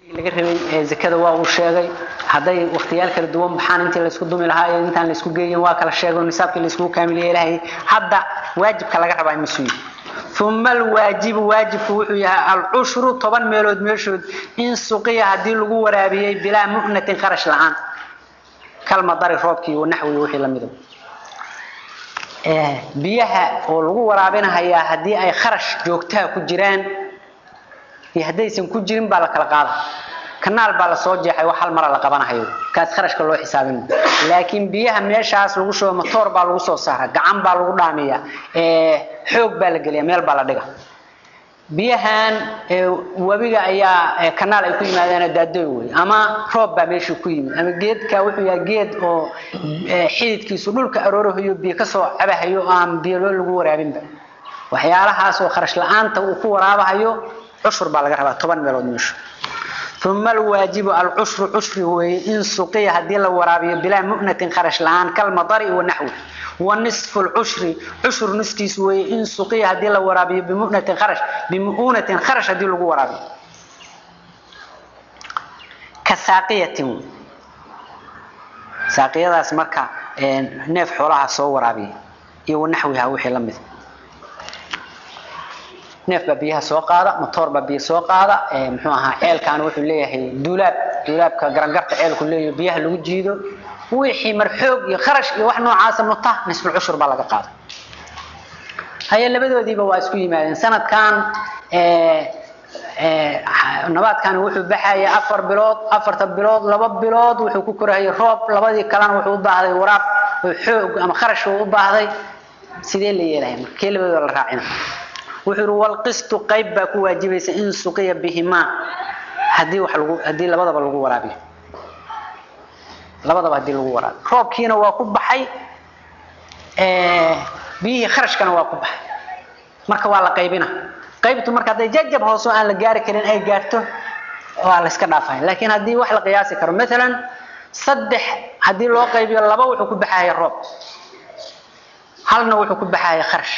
laga rabay zakada waa uu sheegay hadday waqtiyaal kala duwan baxaan intii la isku dumi lahaa iyo intaan la isku geeyin waa kala sheego nisaabkii la isku kaamil yeelahay hadda waajibka laga rabaa masuul ثم الواجب واجبku wuxuu yahay alcushru toban meelood meeshood in suqiya haddii lagu waraabiyey bilaa mu'natin kharash la-aan kalmadari roobkii wa naxwi wixii la mido biyaha oo lagu waraabinahayaa haddii ay kharash joogtaha ku jiraan iyo haddaysan ku jirin baa la kala qaada kanaal baa lasoo jeexay wax hal mara la qabanahayo kaas kharashka loo xisaabin laakiin biyaha meeshaas lagu shubo matoor baa lagu soo saara gacan baa lagu dhaamiya xoog baa la geliya meel baa la dhiga biyahan webiga ayaa kanaal ay ku yimaadeen daadoy wey ama roob baa meeshii ku yimid ama geedka wuxuu yahay geed oo xididkiisu dhulka aroorahayo biyo kasoo cabahayo oo aan biyo lagu waraabinba waxyaalahaas oo kharash la-aanta uu ku waraabahayo cushur baa laga rabaa toban meelood meeshu ثم الواجب العشر عشر هو إن سقي هدي الله ورابي بلا مؤنة خرش لان كالمضر ونحوه ونصف العشر عشر نسكيس هو إن سقي هدي الله ورابي بمؤنة خرش بمؤنة خرش هدي الله ورابي كساقية ساقية ذا اسمركا نيف حولها سو ورابي يو نحوها وحي لمث neef baa biyaha soo qaada matoor baa biyo soo qaada muxuu ahaa ceelkan wuxuu leeyahay duulaab duulaabka garangarta ceelku leeyahay biyaha lagu jiido wixii mar xoog iyo kharash iyo wax noocaasa muta nisbul cushur baa laga qaada haye labadoodiiba waa isku yimaadeen sanadkan nabaadkan wuxuu baxaya afar bilood afarta bilood laba bilood wuxuu ku korahayay roob labadii kalena wuxuu u baahday waraab xoog ama kharash uu u baahday sidee la yeelaya marka kee labadooda la raacina wuxuu walqistu qayb baa ku waajibaysa in suqiya bihimaa hadii wax lagu hadii labadaba lagu waraabiyo labadaba hadii lagu waraabiyo roobkiina waa ku baxay biyihii kharashkana waa ku baxay marka waa la qaybina qaybtu marka hadday jajab hoosoo aan la gaari karin ay gaarto waa la iska dhaafaya laakiin haddii wax la qiyaasi karo maalan saddex haddii loo qaybiyo laba wuxuu ku baxaya roob halna wuxuu ku baxaya kharash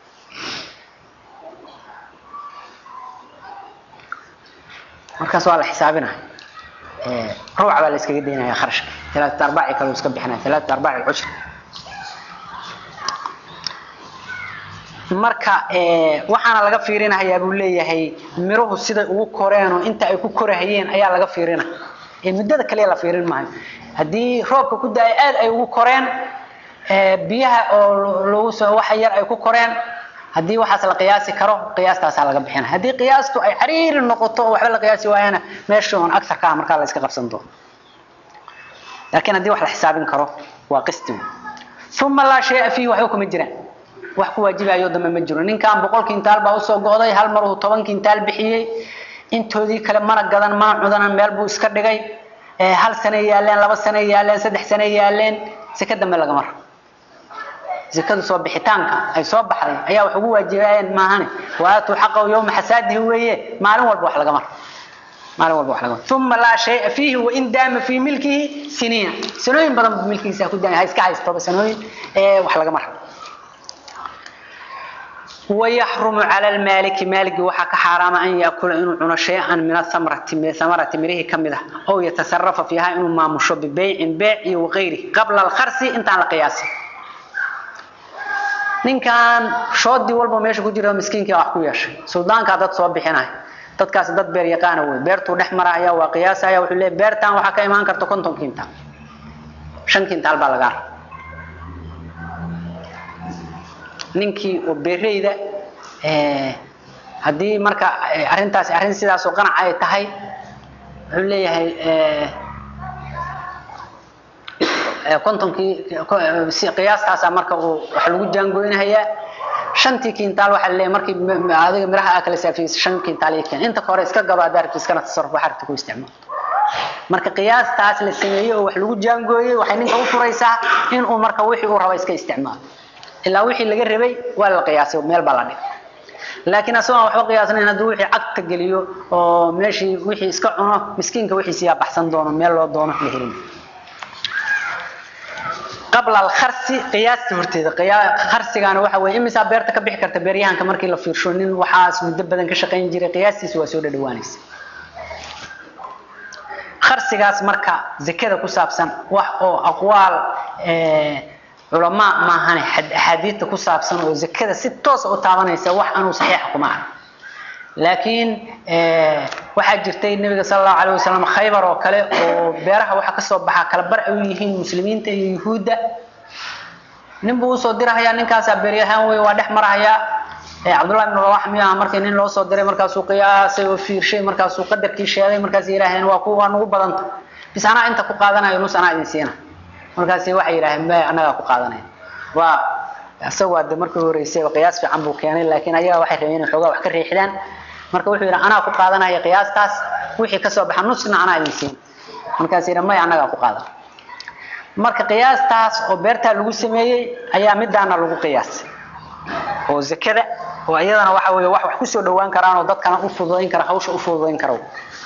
markaas waa la xisaabinaya ruuca baa la iskaga daynaya kharashka talaata arbaci kale iska bixinaya talaata arbaci cushur marka waxaana laga fiirinahayaa buu leeyahay miruhu siday ugu koreenoo inta ay ku korahayeen ayaa laga fiirina muddada kaliya la fiirin maayo haddii roobka ku da-ay aad ay ugu koreen biyaha oo lagu soo waxa yar ay ku koreen haddii waxaas la qiyaasi karo qiyaastaasaa laga bixina haddii qiyaastu ay cariiri noqoto oo waxba la qiyaasi waayana meesha oon agsarka ah markaa la iska qabsan doono laakiin haddii wax la xisaabin karo waa qisti uma laa shaya fiihi waxba kuma jiraan wax ku waajibayo dambe ma jiro ninkan boqol kintaal baa usoo go'day hal mar uu toban kintaal bixiyey intoodii kale mana gadan mana cudanan meel buu iska dhigay hal sane yaaleen laba sane yaaleen saddex sane yaaleen sika dambe lagama rabo zakadu soo bixitaanka ay soo baxday ayaa wax ugu waajibayeen maahane waatuu xaqahu yowma xasaadihi weeye maalin walba wax lagama rabo maalin walba wax lagama uma laa shaya fiihi wain daama fii milkihi siniina sanooyin badan buu milkigiisa ku daaya ha iska haystoba sanooyin wax lagama rabo ويحرم على المالك مالك وحا كحرام أن يأكل إنه عنا شيئا من الثمرة ثمرة مريه كمدة أو يتصرف فيها إنه ما مشو ببيع بيع وغيره قبل الخرس انت على قياسه ninkan shoodii walba meesha ku jira miskiinkii wax ku yeeshay suldaanka dad soo bixinay dadkaas dad beer yaqaan wey beertu dhex maraya waa qiyaasaya wuxuu leeyahay beertan waxa ka imaan karta konton kintaal shan kintaal baa laga ninkii oo beereyda haddii marka arrintaasi arrin sidaas oo qanac ay tahay wuxuu leeyahay kontonkii qiyaastaasa marka uu wax lagu jaangoynahayaa shantii kintaal waxaa leeyahay markii adiga miraha aa kala saafiyeysa shan kintaal iyo keen inta hore iska gado haddaa rabti iskana tasarruf waxaa rabti ku isticmaal marka qiyaastaas la sameeyey oo wax lagu jaangooyey waxay ninka u furaysaa in uu marka wixii uu raba iska isticmaalo ilaa wixii laga rabay waa la qiyaasay meel baa la dhigay laakiin asagoo aan waxba qiyaasnayn hadduu wixii cagta geliyo oo meeshii wixii iska cuno miskiinka wixiisi yaa baxsan doono meel loo doono la helin qabla alkharsi qiyaasta horteeda kharsigaana waxa weeye imisaa beerta ka bixi karta beeryahanka markii la fiirsho nin waxaas muddo badan ka shaqayn jiray qiyaastiisa waa soo dhadhawaanaysa kharsigaas marka zakada ku saabsan wax oo aqwaal culamaa maahane axaadiidta ku saabsan oo zakada si toosa u taabanaysa wax anuu saxiixa kuma arag laakiin waxaa jirtay nabiga sala allahu alayh wasalam khaybar oo kale oo beeraha waxa kasoo baxaa kala bar ay u yihiin muslimiinta iyo yuhuudda nin buu usoo dirahayaa ninkaasaa beeryahaan wey waa dhex marahayaa cabdullahi ibn rawax miyaa markii nin loo soo diray markaasuu qiyaasay oo fiirshay markaasuu qadarkii sheegay markaas yidhaaheen waa kuwa nagu badanta bis anaa inta ku qaadanayo nus anaa idin siina markaasi waxay yidhaaheen me annagaa ku qaadanaya waa isagu hadde markii horeysay qiyaas fiican buu keenay laakiin ayaga waxay rabeen inay xoogaa wax ka riixdaan marka wuxuu yidhi anaa ku qaadanaya qiyaastaas wixii kasoo baxa nusna anaa idin siina markaas yidha maya annagaa ku qaadan marka qiyaastaas oo beertaa lagu sameeyey ayaa midaana lagu qiyaasay oo zakada oo iyadana waxa weeye wax wax kusoo dhawaan karaan oo dadkana u fududayn kara hawsha u fududayn kara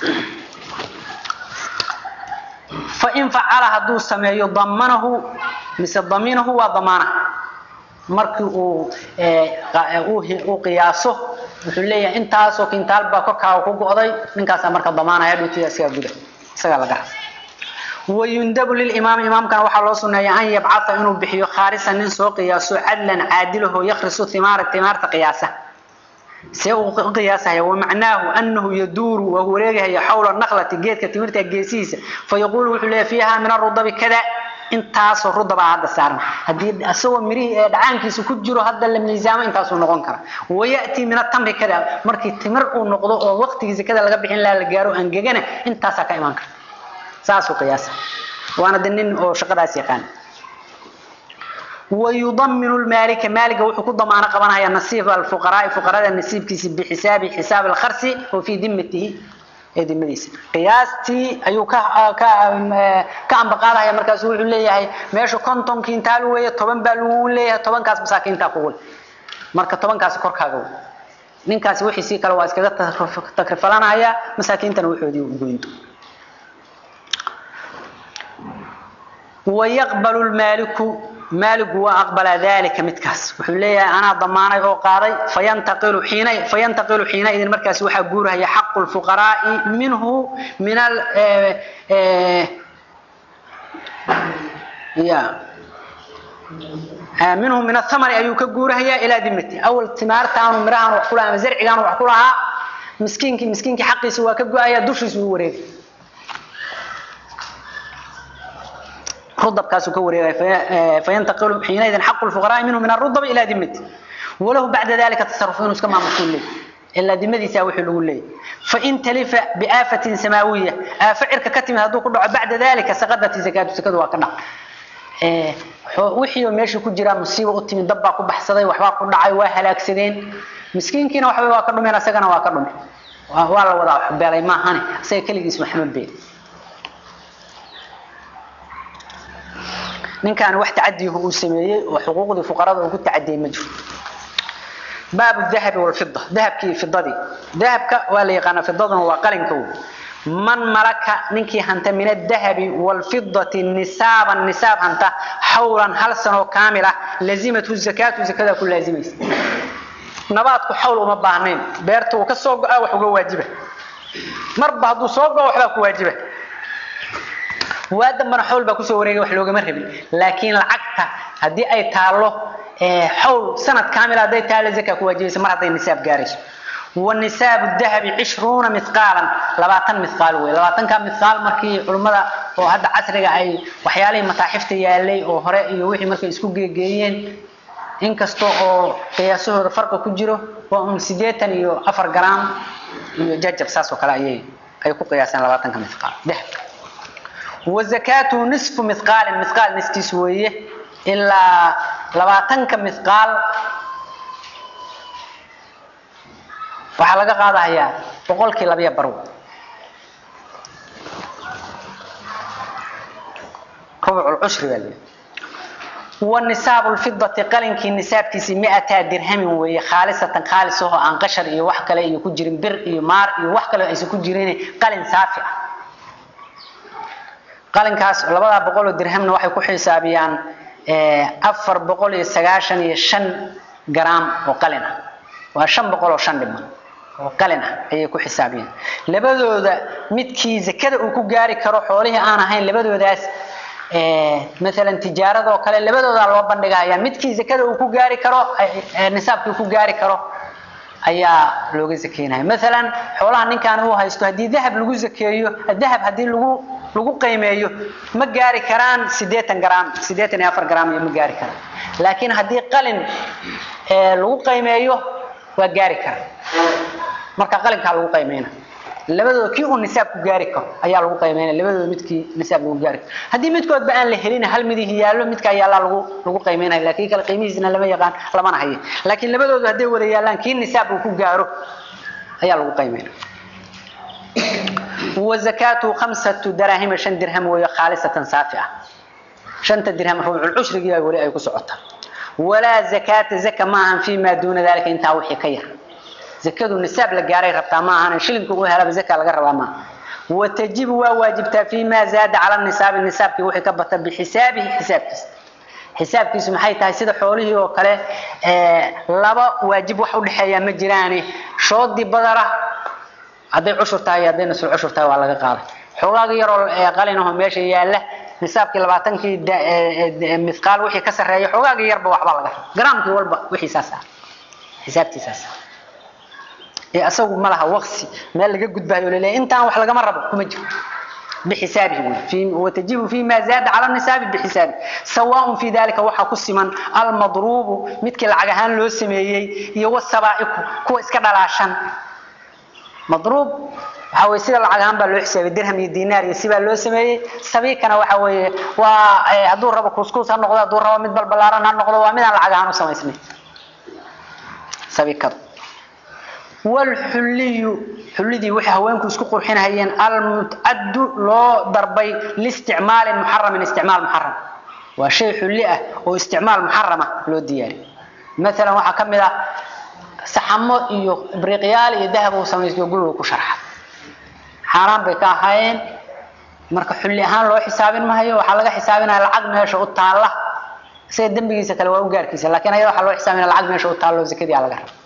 fain facala hadduu sameeyo damanahu mise daminahu waa damaana markii uu uu qiyaaso wuxuu leeyahay intaasoo kintaal baa korkaaga ku go'day ninkaasaa marka damaanaya dhuntiya isagaa guda isagaa laga ras wayundabu lilimaami imaamkana waxaa loo suneeya an yabcata inuu bixiyo khaarisan nin soo qiyaaso cadlan caadilaho yakrisu himaara timaarta qiyaasa see uu qiyaasahaya wamacnaahu anahu yaduuru waa wareegahaya xawla naklati geedka timirta geesihiisa fayaquulu wuxuu leeyahy fiiha min arudabi kada intaasoo rudabaa hadda saaran haddii isagoo mirihii ee dhacaankiisa ku jiro hadda la miisaamo intaasuu noqon kara wayatii min atamri kada markii timir uu noqdo oo waqtigiisa kada laga bixin laha la gaaro angegana intaasaa ka imaan karta saasuu qiyaasa waana de nin oo shaqadaas yaqaan ويضمن المالك مالك وحكو ضمان قبنا هي نصيب الفقراء فقراء النصيب كيس بحساب حساب الخرس وفي ذمته ee dimadiisa qiyaastii ayuu ka ka ka ambaqaada ya markaas uu leeyahay meesha konton kintaal weeye 10 baa lagu leeyahay 10 kaas masaakiinta ku gol marka 10 kaas korkaaga wey ninkaas wixii si kale waa iskaga takrifalanaya masaakiintana wuxoodii u goynto ويقبل المالك مالك وأقبل ذلك متكاس وحليا أنا ضماني أو قاضي فينتقل حين فينتقل حينئذ المركز وحجورها هي حق الفقراء منه من ال يا منهم من الثمر أيو كجورها هي إلى ذمتي أول ثمار تانو مران وحكولها مزرع كانوا وحكولها مسكينك مسكينك حقي سوا كجوا يا دوش سوا وريد رضب كاسو كوري فينتقل حينئذ حق الفقراء منه من الرضب إلى ذمته وله بعد ذلك تصرفون كما مسؤول له إلا ذمتي ساوي حلو له فإن تلف بآفة سماوية آفعرك كتم هذو كله بعد ذلك سقطت زكاة زكاة وكنا wixii meesha ku jira musiibo u timid dab baa ku baxsaday waxbaa ku dhacay waa halaagsadeen miskiinkiina waxa waa ka dhumeen asagana waa ka dhumeen waa la wada beelay maahane asaga kaligiis maxamed beel ninkan wax tacadiihu uu sameeyay oo xuquuqdii fuqarada uu ku tacadiyay ma jiro باب الذهب والفضة ذهب كي فضدي ذهب ك ولا يقنا فضة وقلن كو من ملك نكي هنت من الذهب والفضة النساب النساب هنت حولا هل سنة كاملة لزمته الزكاة وزكاة كل لازمة نباتك حول وما باهنين بيرته وكسوق أو حقوق واجبة مربع هدو سوق أو حقوق واجبة وادم من حول بكسو وريقه وحلوق مرهبي لكن العقدة هدي أي تالو حول سنة كاملة هدي تالي زكاة كواجبة مرة هدي النساب قارش والنساب الذهب عشرون مثقالا لباتن مثقال وي لباتن كان مثقال مركي علمada oo hadda casriga ay waxyaalay mataaxifta yaalay oo hore iyo wixii markay isku geeyeen inkasto oo qiyaasahooda farqi ku jiro waa un 8 iyo 4 gram iyo jajab saas oo kale ayay ay ku qiyaasaan labaatanka mithqaal dahabka وزكاته نصف مثقال مثقال نسكيس ويه إلا لباتنك مثقال waxaa laga qaadayaa boqolkii labiya barw ربع العشر بالله والنساب الفضة قلنك النساب كيسي مئة درهم وهي خالصة خالصة عن قشر إيه وحكلا إيه كجرين بر إيه مار إيه وحكلا إيه كجرين قلن سافع قلن كاس لبدا بقول درهمنا waxay ku xisaabiyaan ee 495 gram oo qalin ah waa 500 oo 5 dhiman oo qalin ah ayay ku xisaabiyeen labadooda midkii zakada uu ku gaari karo xoolihii aan ahayn labadoodaas maalan tijaarada oo kale labadoodaa loo bandhigaya midkii zakada uu ku gaari karo nisaabkii ku gaari karo ayaa looga zakeynaya maalan xoolaha ninkaan uu haysto haddii dahab lagu zakeeyo dahab haddii lagu lagu qiimeeyo ma gaari karaan sideetan gram sideetan iyo afar gram iyo ma gaari karaan laakiin haddii qalin lagu qiimeeyo waa gaari kara marka qalinkaa lagu qiimeyna labadooda kii uu nisaab ku gaari karo ayaa lagu qiimeynaya labadooda midkii nisaab lagu gaari karo haddii midkoodba aan la helin hal midih yaallo midkaa yaallaa lagu lagu qiimeynaya laakiin kale qiimihiisna lama yaqaan lamana hayo laakiin labadooda hadday wada yaallaan kii nisaab uu ku gaaro ayaa lagu qiimeynaya وزكاته خمسة دراهم شن درهم وهي خالصة صافئة شنت درهم ربع العشر جيا ولي أي كسعتها ولا زكاة زكاة معها فيما دون ذلك انت وحي كير زكاة النساب لقاري ربطا معها شلن كوها هلا بزكاة لقربا معها وتجب وواجبتها فيما زاد على النساب النساب كي وحي كبتا بحسابه حساب كيس حساب كيس محي تاي سيدا حوله وكله آه لبا واجب وحو لحيا مجراني شوط دي بدره hadday cushur tahay hadday nasul cushur tahay waa laga qaaday xoogaaga yaroo qalinaho meesha yaalla nisaabkii labaatankii mithqaal wixii ka sarreeya xoogaaga yarba waxba laga raba garaamkii walba wixii saas ah xisaabtii saas ah ee asagu ma laha waqsi meel laga gudbayo laleeyahay intaan wax lagama rabo kuma jiro بحسابه في وتجب فيما زاد على النساب بحسابه سواء في ذلك وحا كسمن المضروب مثل العجهان لو سميهي يو السبائك كو اسكا دلاشان مضروب waxa way sida lacag ahaan baa loo xisaabay dirham iyo diinaar iyo sibaa loo sameeyey sabiikana waxa weeye waa hadduu rabo kuskus ha noqdo hadduu rabo mid balbalaaran ha noqdo waa midaan lacag ahaan u samaysnay sabiikadu والحلي حلدي وحي هوانكو اسكو قرحينهayeen المتعد loo darbay لاستعمال محرم استعمال محرم waa shay xulli ah oo isticmaal muharrama loo diyaariyo مثلا waxa kamid ah saxamo iyo ibriqyaal iyo dahab uu sameeyo guriga ku sharxa xaraan bay ka ahaayeen marka xulli ahaan loo xisaabin maayo waxa laga xisaabinaa lacag meesha u taala sida dambigiisa kale waa u gaarkiisa laakiin ayada waxa loo xisaabinaa lacag meesha u taalo zakadii laga rabo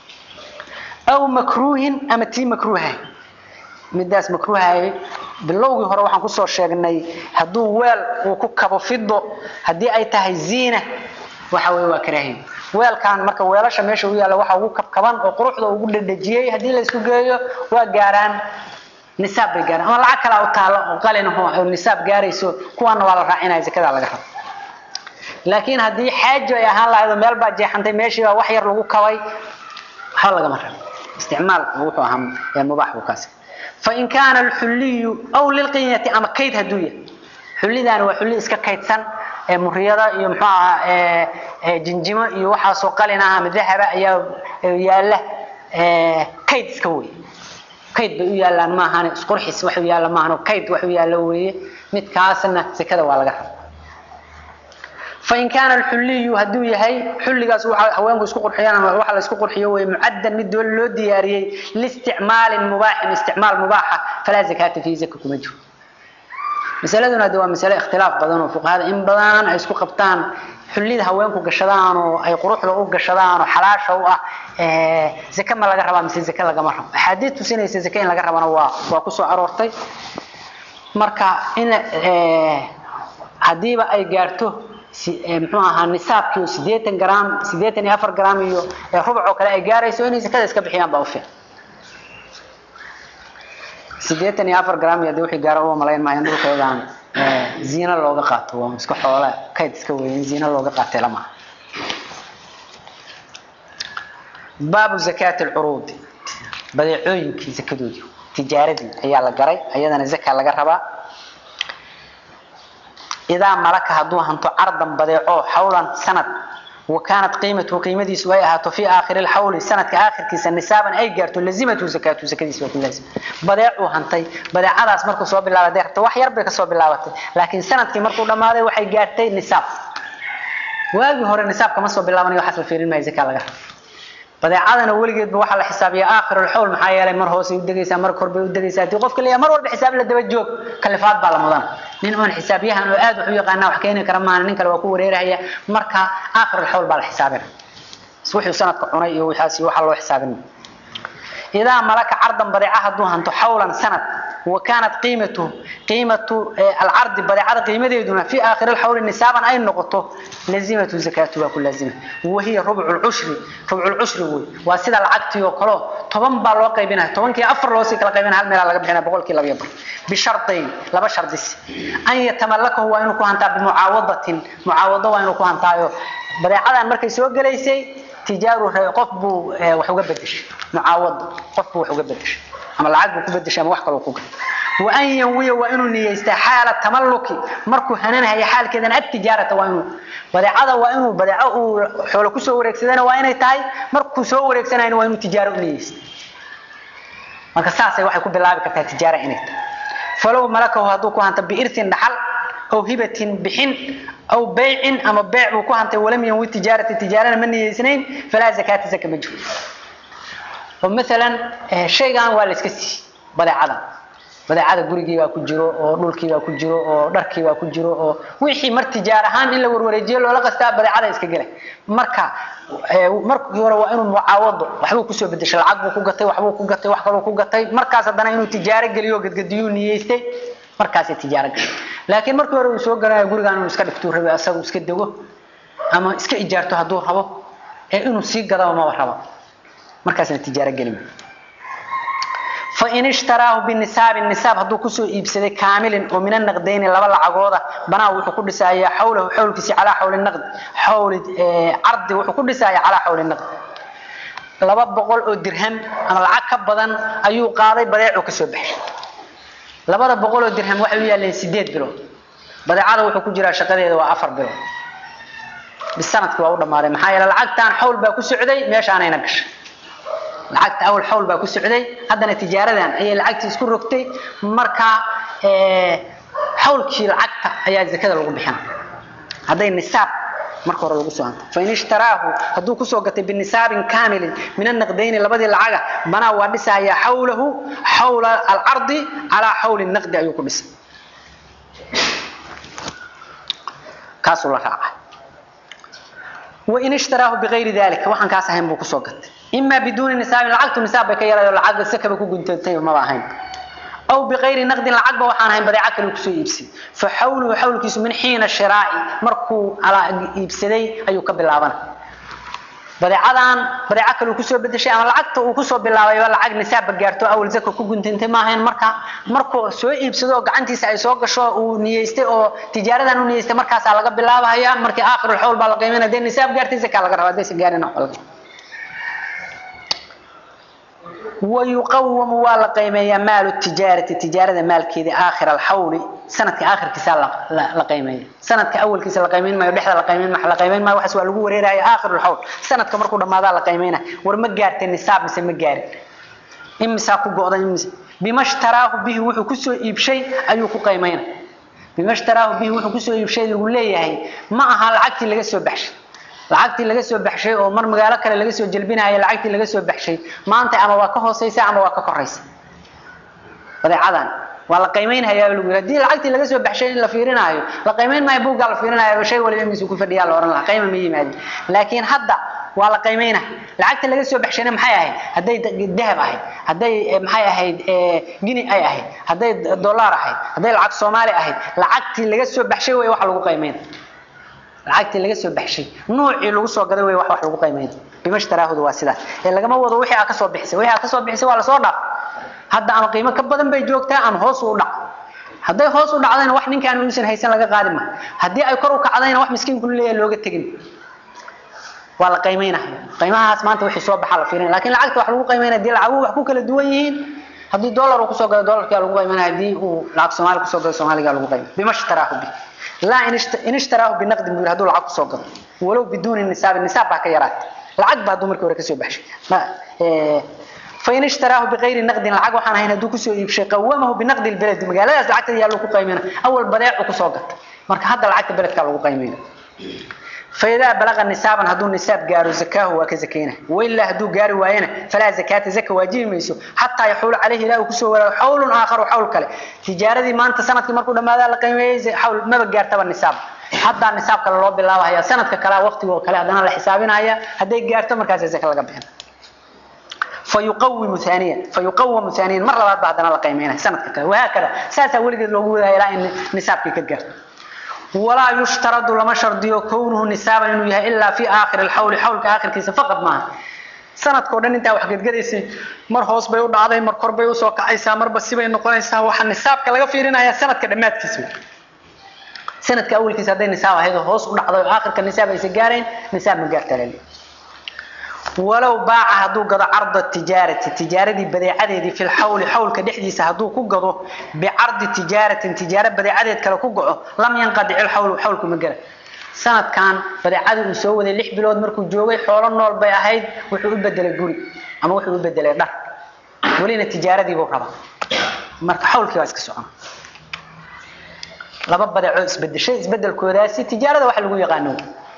أو مكروه أما تي مكروه مداس مكروه باللوغي هore waxaan ku soo sheegnay haduu weel uu ku kabo fido hadii ay tahay ziina waxa way waa karaahin weelkan marka weelasha meesha uu yaalo waxa ugu kabkaban oo quruxda ugu dhadhajiyay hadii la isku geeyo waa gaaraan nisaab bay gaaraan ama lacag kale oo taalo oo qalin oo nisaab gaarayso kuwana waa la raacinaya zakada laga rabo laakiin hadii xaajo ay ahaan lahayd meel baa jeexantay meeshii wax yar lagu kabay waxa laga marraa استعمال وحو أهم مباح وكاسب فإن كان الحلي أو للقينة أما كيد هدوية حلي دان وحلي إسكا كيد سن مريضة يمحوها جنجمة يوحى سوقالنا من ذهب ياله كيد سكوي كيد بيو يالا ما هاني اسقرحس وحو يالا ما هانو كيد وحو يالا وي مد كاسنا سكدا waa laga فإن كان الحلي هدو يهي حلقاس هوانكو اسكو قرحيان waxa la isku qurxiyo way muaddan mid dawal loo diyaariyay listicmaal mubaax isticmaal mubaaxa fala zakata fi zakatu majhu masaladuna waa mas'ala ikhtilaaf badan oo fuqahaada in badan ay isku qabtaan xulida haweenku gashadaan oo ay quruxda u gashadaan oo xalaasha u ah ee zakka ma laga rabaa mise zakka laga ma rabo xadiid tusinaysa zakka in laga rabana waa waa ku soo aroortay marka in ee hadiiba ay gaarto muxuu ahaa nisaabkii sideetan gram sideetan iyo afar gram iyo rubuc oo kale ay gaarayso inay zakada iska bixiyaan baa u fiican sideetan iyo afar gram iyo wixii gaaro oo malayn maayo dhulkeedaan ziina looga qaato waa iska xoola kayd iska weyn ziina looga qaatay lama baabu zakaat alcuruud badeecooyinkii zakadoodii tijaaradii ayaa la garay ayadana zaka laga rabaa إذا ملك هدوه أنتو عرضا بديعو حولا سنة وكانت قيمته قيمتي سويها في آخر الحول سنة كآخر كيسا نسابا أي قرتو لزمته زكاة زكاة سوية لازم بديعو هنتي بديع على اسمركو صواب الله وديع توح يربك صواب الله وديع لكن سنة كي مركو لما هذا وحي قارتي نساب واقي هور النساب كما صواب الله من يحصل في الماء زكاة لغا badeecadana weligeed ba waxa la xisaabiyaa aakhirul hawl maxaa yeelay mar hoos u dagaysaa mar kor bay u dagaysaa tii qofka leeyahay mar walba xisaab la daba joog kalifaad baa la mudan nin oon xisaabiyahan oo aad wax u yaqaana wax keeni kara maana nin kale waa ku wareeraya marka aakhirul hawl baa la xisaabina wuxuu sanadka cunay iyo waxaas waxa loo xisaabin idaa malaka ardan badeeca haduu hanto hawlan sanad وكانت قيمته قيمة العرض بدعة قيمة دون في آخر الحول نسابا أي نقطة لزمة زكاتها كل لازمة وهي ربع العشر ربع العشر هو وسيد العقد يوكلو طبعا بالو قيبنا طبعا كي أفر لو سيكلا قيبنا هل ميلا لقبحنا بقول كي لبيبر بشرطين لا بشرط ديس أن يتملكه وإنه كهانتا بمعاوضة معاوضة وإنه كهانتا بدعة مركز سوق ليسي تجاره qof buu wax uga bedeshay mucaawad qof buu wax uga bedeshay ama lacag buu ku bedeshay ama wax kale uu ku gatay wa an yawiya wa inuu niyeysta xaala tamalluki markuu hananayo xaalkeedan ag tijaarata waa inuu badeecada waa inuu badeeco uu xoolo ku soo wareegsadana waa inay tahay markuu soo wareegsanayna waa inuu tijaaro u niyeysta marka saasay waxay ku bilaabi kartaa tijaara inay tahay falow malakahu hadduu ku hanta biirtin dhaxal أو هبة بحن أو بيع أما بيع وكهنت ولم ينوي تجارة تجارة من اثنين فلا زكاة زكاة مجهول ومثلا شيء كان والد كسي بدأ عدم بدأ عدم قريقي waa ku jiro oo dhulkii waa ku jiro oo dharkii waa ku jiro oo wixii mar tijaar ahaan in la warwareejiyo loola qastaa badeecada iska galay marka markii hore waa inuu mucaawado waxbuu ku soo bedeshay lacag buu ku gatay waxbuu ku gatay wax kale ku gatay markaas haddana inuu tijaaro geliyo gadgadiyuu niyeystay markaasay tijaaro gashay laakiin markii hore uu soo garanayo gurigaan inuu iska dhigtuu rabay asagu iska dego ama iska ijaarto hadduu rabo ee inuu sii gadaba maba rabo markaasna tijaaro gelin فإن اشتراه بالنساب النساب هدو كسو إبسده كامل ومن النقدين لبا لعقوده بنا وحو كدسايا حوله حول كسي على حول النقد حول اه عرض وحو كدسايا على حول النقد لبا بقول او درهم اما لعق كبدن ايو قاday badeecu kasoo baxay labada boqol oo dirham waxa uu yaalay 8 bilood badeecada wuxuu ku jiraa shaqadeeda waa 4 bilood bisanadkii waa u dhamaaday maxaa yeelay lacagtan xawl baa ku socday meeshaanayna gashay lacagta awal xawl baa ku socday haddana tijaaradan ayay lacagtii isku rogtay marka ee xawlkii lacagta ayaa zakada lagu bixina hadday nisaab marka hore lagu soo hanto fain ishtaraahu hadduu kusoo gatay binisaabin kaamilin min annaqdayni labadii lacaga banaa waa dhisayaa xawlahu xawla alcardi calaa xawli naqdi ayuu ku dhisay kaasuu la raacay wain ishtaraahu bigayri dalika waxaan kaas ahayn buu kusoo gatay إما بدون نساب العقد نساب بك يلا العقد سكب كو غنتي ما باهين أو بغير نقد العقد وحان هين بدي عقل كسو يبسي فحوله حول كيس من حين الشراء مركو على يبسدي أيو كبلابنا بدي عدان بدي عقل كسو بدي شيء أنا العقد وكسو بلاوي ولا عقد نساب جارتو أول زكو كو غنتي ما هين مركا مركو سو يبسدو غعنتي ساي سو غشو او نيستي او تجارتان او نيستي مركاس laga bilaabaya markii aakhir الحول baa la qiimeynaa de nisaab gaartay zaka laga rabaa de sigaarina xolka ويقوم ولا قيمية مال التجارة التجارة مال كذا آخر الحول سنة آخر كسال لا قيمية سنة أول كسال قيمين ما يبحث لقيمين ما حلا قيمين ما وحس ولا جوري راي آخر الحول سنة كمر كل ما ذا لقيمينه ورمجار النساب مثل مجار إم ساقو قاضي إم بما اشتراه به وحو كسو يبشي أيوكو قيمينه بما اشتراه به وحو كسو يبشي يقول لي هي ما هالعقد العقد اللي جسوا بحش lacagtii laga soo baxshay oo mar magaalo kale laga soo jalbinayo lacagtii laga soo baxshay maanta ama waa ka hooseysa ama waa ka koreysa badeecadan waa la qiimeynaya lagu yiri hadii lacagtii laga soo baxshay in la fiirinayo la qiimeyn maayo buugga la fiirinayo shay waliba miis ku fadhiya la oran la qiime ma yimaadin laakiin hadda waa la qiimeynaa lacagta laga soo baxshayna maxay ahayd hadday dahab ahayd hadday maxay ahayd gini ay ahayd hadday dollar ahayd hadday lacag soomaali ahayd lacagtii laga soo baxshay way wax lagu qiimeynaa lacagtii laga soo baxshay noocii lagu soo gaday way wax wax lagu qiimeeyay bimashtaraahdu waa sidaas ee lagama wado wixii aad ka soo bixisay wixii aad ka soo bixisay waa la soo dhaaf hadda ama qiimo ka badan bay joogtaa ama hoos u dhac hadday hoos u dhacdayna wax ninkaan uusan haysan laga qaadi ma haddii ay kor u kacdayna wax miskiinku leeyahay looga tagin waa la qiimeynaa qiimahaas maanta wixii soo baxa la fiirin laakiin lacagta wax lagu qiimeynaa hadii lacagu wax ku kala duwan yihiin haddii dollar uu kusoo galo dollarkaa lagu qiimeynaa haddii uu lacag soomaali kusoo galo soomaaligaa lagu qiimeynaa bimashtarahu bi لا إن اشتراه بنقد من هذول العقد سوق ولو بدون النساب النساب بقى يرات العقد بعد عمرك ورك سو بحش ما إيه فإن اشتراه بغير نقد العقد وحنا هنا دوك سو يبشي قومه بنقد البلد مقالات العقد يالو كو قيمنا أول بضيع وكسو قط مرك هذا العقد بلد كان لو قيمنا فإذا بلغ النساب هدو النساب قالوا زكاه وكزكينه وإلا هدو قالوا وينه فلا زكاة زكاة واجب ميسو حتى يحول عليه لا كسو ولا حول آخر وحول كله تجارة دي ما أنت سنة مركو لما ذا لقيمة حول ما بقى تبع النساب حتى النساب كلا الله بالله هي سنة كلا وقت وكلا هذا الحسابين هي هدي قارت مركز زكاة لقبهن fayuqawimu ثaaniyan fayuqawamu ثaaniyan mar labaad ba haddana la qiimeynaya sanadka kale wahaakada saasaa weligeed loogu wadaya ilaa in nisaabkii ka gaarto walaa yushtaradu lama shardiyo kownuhu nisaaban inuu yahay ilaa fi aakhiri alxawli xawlka aakhirkiisa faqad maaha sanadkao dhan intaa wax gedgadaysay mar hoos bay u dhacday mar kor bay usoo kacaysaa marba sibay noqonaysaa waxaa nisaabka laga fiirinaya sanadka dhammaadkiisa sanadka awalkiisa hadday nisaab ahayd oo hoos u dhacday oo aakhirka nisaab aysa gaarayn nisaab ma gaarta lali walow baaca hadduu gado carda tijaarati tijaaradii badeecadeedii fi lxawli xawlka dhexdiisa hadduu ku gado bicardi tijaaratin tijaaro badeecadeed kale ku goco lam yanqadic ilxawlu xawlku ma gala sanadkan badeecadii uu soo waday lix bilood markuu joogay xoolo nool bay ahayd wuxuu u bedelay guri ama wuxuu u bedelay dhar welina tijaaradiibuu rabaa marka xawlkii waa iska socona laba badeecoo isbedeshay isbedelkoodaasi tijaarada waxa lagu yaqaano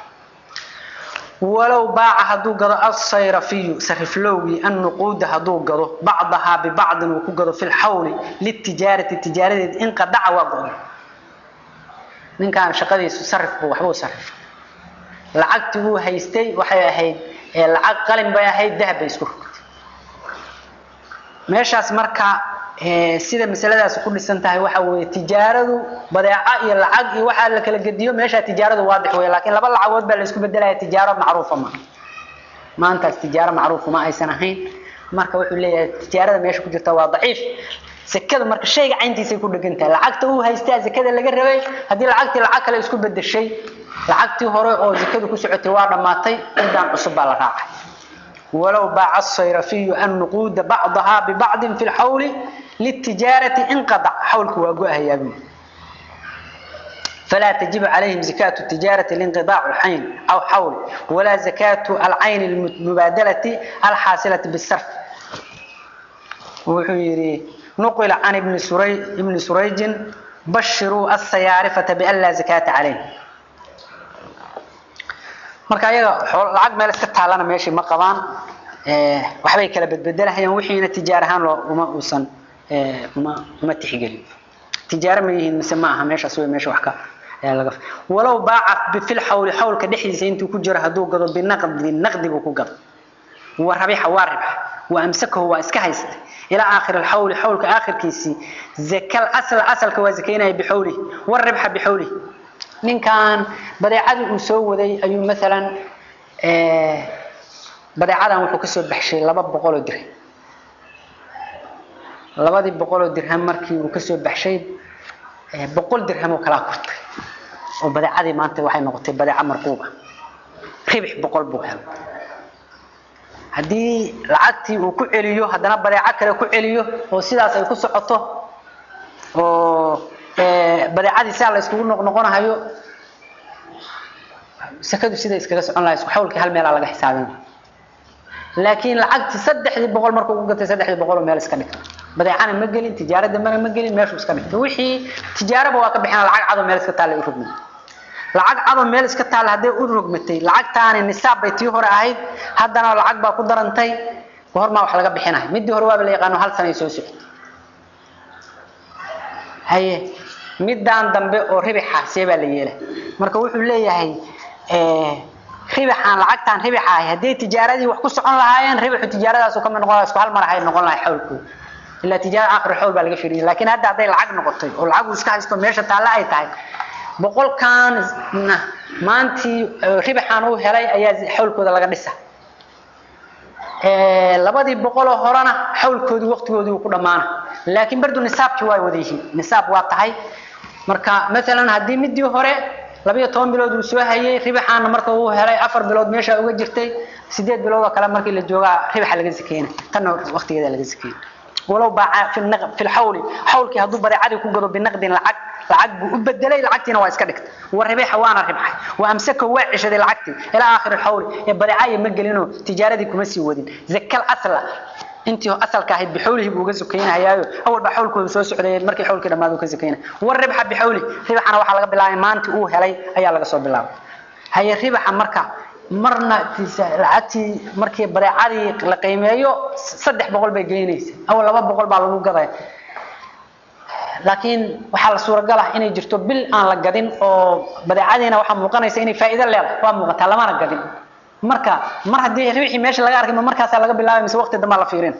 walow baaca hadduu gado asayrafiyu sariflowgii annuquuda hadduu gado bacdahaa bibacdin uu ku gado fi lxawli litijaarati tijaaradeed inqadaca waa go-day ninkaan shaqadiisu sarif buu waxbuu sarif lacagtii uu haystay waxay ahayd lacag qalin bay ahayd dahab bay isku rogtay meeshaas marka sida masaladaas ku dhisan tahay waxa weeye tijaaradu badeeco iyo lacag iyo waxaa la kala gediyo meesha tijaaradu waadix weeye laakiin laba lacagood baa la isku bedelaya tijaaro macruufa ma maantaas tijaaro macruufa ma aysan ahayn marka wuxuu leeyahay tijaarada meesha ku jirta waa daciif sekada marka shayga cayntiisay ku dhegan tahay lacagta uu haystaa sekada laga rabay haddii lacagtii lacag kale isku bedeshay lacagtii hore oo sekadu ku socotay waa dhammaatay cidaan cusub baa la raacay walow baaca asayrafiyu annuquuda bacdahaa bibacdin fi lxawli litijaarati inqadac xawlku waa go-ahayaa buu فلا تجب عليهم زكاة التجارة لانقضاع الحين أو حول ولا زكاة العين المبادلة الحاصلة بالصرف وحيري نقل عن ابن سريج ابن سريج بشروا السيارفة بأن لا زكاة عليه marka ayaga lacag meel iska taalana meeshii ma qabaan waxbay kala bedbedelahayaan wixiina tijaar ahaan loo uma uusan uma uma tixgelin tijaaro ma yihiin mise ma aha meeshaas wey meesha wax ka laga walow baaca fil xawli xawlka dhexdiisa intuu ku jiro hadduu gado binaqdi naqdi buu ku gado wa rabixa waa ribxa wa amsakahu waa iska haystay ilaa aakhir alxawli xawlka aakhirkiisii zakal asla asalka waa zakaynaya bixawlihi waribxa bixawlihi ninkan badeecadii uu soo waday ayuu maalan badeecadan wuxuu kasoo baxshay laba boqol oo dirham labadii boqol oo dirham markii uu kasoo baxshay boqol dirham oo kalaa kortay oo badeecadii maanta waxay noqotay badeeco marquuba ribix boqol buu helay haddii lacagtii uu ku celiyo haddana badeeco kale ku celiyo oo sidaas ay ku socoto oo badeecadii sidaa la iskugu noqnoqonahayo sakadu sida iskaga socon lahay isku xawlkii hal meelaa laga xisaabin laakiin lacagtii saddexdii boqol markuu ku gatay saddexdii boqol oo meel iska dhigta badeecana ma gelin tijaaro dambena ma gelin meeshuu iska dhigta wixii tijaaraba waa ka bixina lacag cado meel iska taalla u rogmay lacag cado meel iska taalla hadday u rogmatay lacagtaani nisaab bay tii hore ahayd haddana lacag baa ku darantay hormaa wax laga bixinayo midii hore waaba la yaqaano hal sanay soo socotay haye midaan dambe oo ribixa see baa la yeelay marka wuxuu leeyahay ribixaan lacagtaan ribixa ahay hadday tijaaradii wax ku socon lahaayeen ribixu tijaaradaas ka mid noqon lahaa isku hal mar ahay noqon lahay xawlkooda ilaa tijaarada aakhir xawl baa laga fiiriyay laakiin hadda hadday lacag noqotay oo lacag uu iska haysto meesha taalla ay tahay boqolkan maantii ribixaan uu helay ayaa xawlkooda laga dhisa labadii boqoloo horena xawlkoodii waqtigoodii uu ku dhammaana laakiin bardu nisaabkii waa wada yihiin nisaab waa tahay marka maalan haddii midii hore labiyo toban bilood uu soo hayay ribixaana marka uu helay afar bilood meesha uga jirtay sideed bilood oo kale markii la joogaa ribixa laga sakeyna tanna waqtigeeda laga sakeyna walow baaca fi lxawli xawlkii hadduu badeecadii ku gado binaqdin lacag lacag buu u bedelay lacagtiina waa iska dhigtay wa ribixa waana ribxay wa amsaka waa ceshaday lacagtii ilaa aakhir xawli ee badeecaya ma gelinoo tijaaradii kuma sii wadin zakal asla intii asalka ahayd bixawlihi buu uga sukaynayaayo awal baa xawlkooda soo socday markii xawlkii dhammaad uu ka sukaynay war ribxa bixawli ribxana waxaa laga bilaabay maantii uu helay ayaa laga soo bilaabay haye ribaxa marka marna lacagtii markii badeecadii la qiimeeyo saddex boqol bay geynaysa awal laba boqol baa lagu gadaya laakiin waxaa la suuragal ah inay jirto bil aan la gadin oo badeecadiina waxaa muuqanaysa inay faa'iido leedahay waa muuqataa lamana gadin marka mar haddii ribxii meesha laga arkay ma markaasaa laga bilaabay mise waqti dambaa la fiirin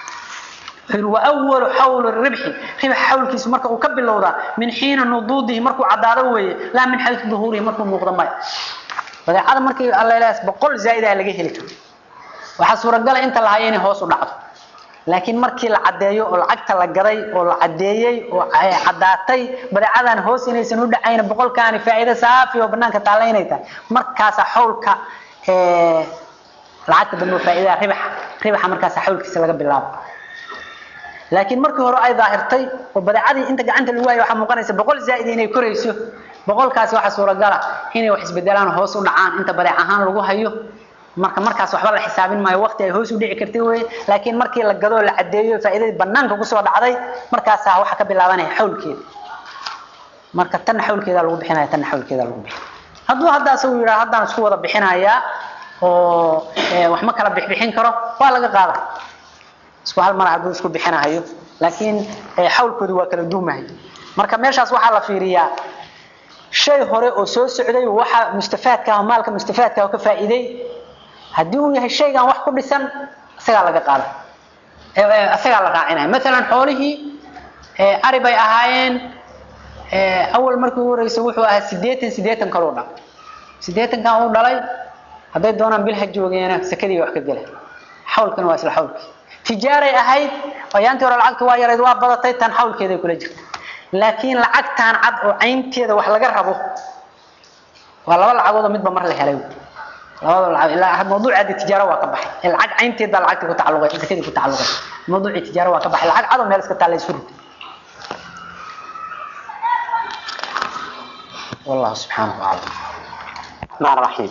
وأول حول الربح ربح حول كيس مركا وكبل لوضع من حين نضوده مركو عداده وي لا من حيث ظهوره مركو مقدم ماي فذا هذا مركي الله لا بقول زائدة لقى هلك وحصور قال انت لهايين هوس ودعض لكن مركي العدايو والعقت لقري والعدايي وعداتي بدعادان هوس inaysan u dhacayn boqol kaani faa'iido saafi oo banaanka taalaynayta markaas xawlka ee lacagta dambe faa'iido ribax ribax markaas xawlkiisa laga bilaabo laakiin markii hore ay daahirtay oo badeecadii inta gacanta lagu waayo waxa muuqanaysa boqol zaa'id inay korayso boqolkaasi waxa suuragal ah inay wax isbedelaan hoos u dhacaan inta badeec ahaan lagu hayo marka markaas waxba la xisaabin maayo waqti ay hoos u dhici kartay way laakiin markii la gado la cadeeyo faa'iidada banaanka ku soo dhacday markaas waxa ka bilaabanaya xawlkeeda marka tan xawlkeeda lagu bixinaya tan xawlkeeda lagu bixin hadduu hadda asagu yiraahdo haddaan isku wada bixinayaa oo wax ma kala bixbixin karo waa laga qaadaa isku hal mar hadduu isku bixinayo laakiin xawlkoodu waa kala duumahay marka meeshaas waxaa la fiiriyaa shay hore oo soo socday waxa mustafaadka ah maalka mustafaadka ah ka faa'iiday haddii uu yahay shaygan wax ku dhisan isagaa laga qaada isagaa la raacinaya maalan xoolihii ari bay ahaayeen awal markii ugu horreysay wuxuu ahaa siddeetan siddeetan kaluu dhalay siddeetankan uu dhalay hadday doonaan bil ha joogeena sakadii wax ka gela xawlkana waa isla xawlkii tijaaray ahayd ayaantii hore lacagtu waa yarayd waa badatay tan xawlkeeday kula jirta laakiin lacagtan cad oo caynteeda wax laga rabo waa laba lacagood oo midba mar la helay labada lacag ilaa mawduuca tijaaro waa ka baxay lacag caynteed baa lacagta ku tacalluqay zakadii ku tacalluqay mawduuci tijaaro waa ka baxay lacag cad oo meel iska taala isku rid والله سبحانه وتعالى مع الرحيم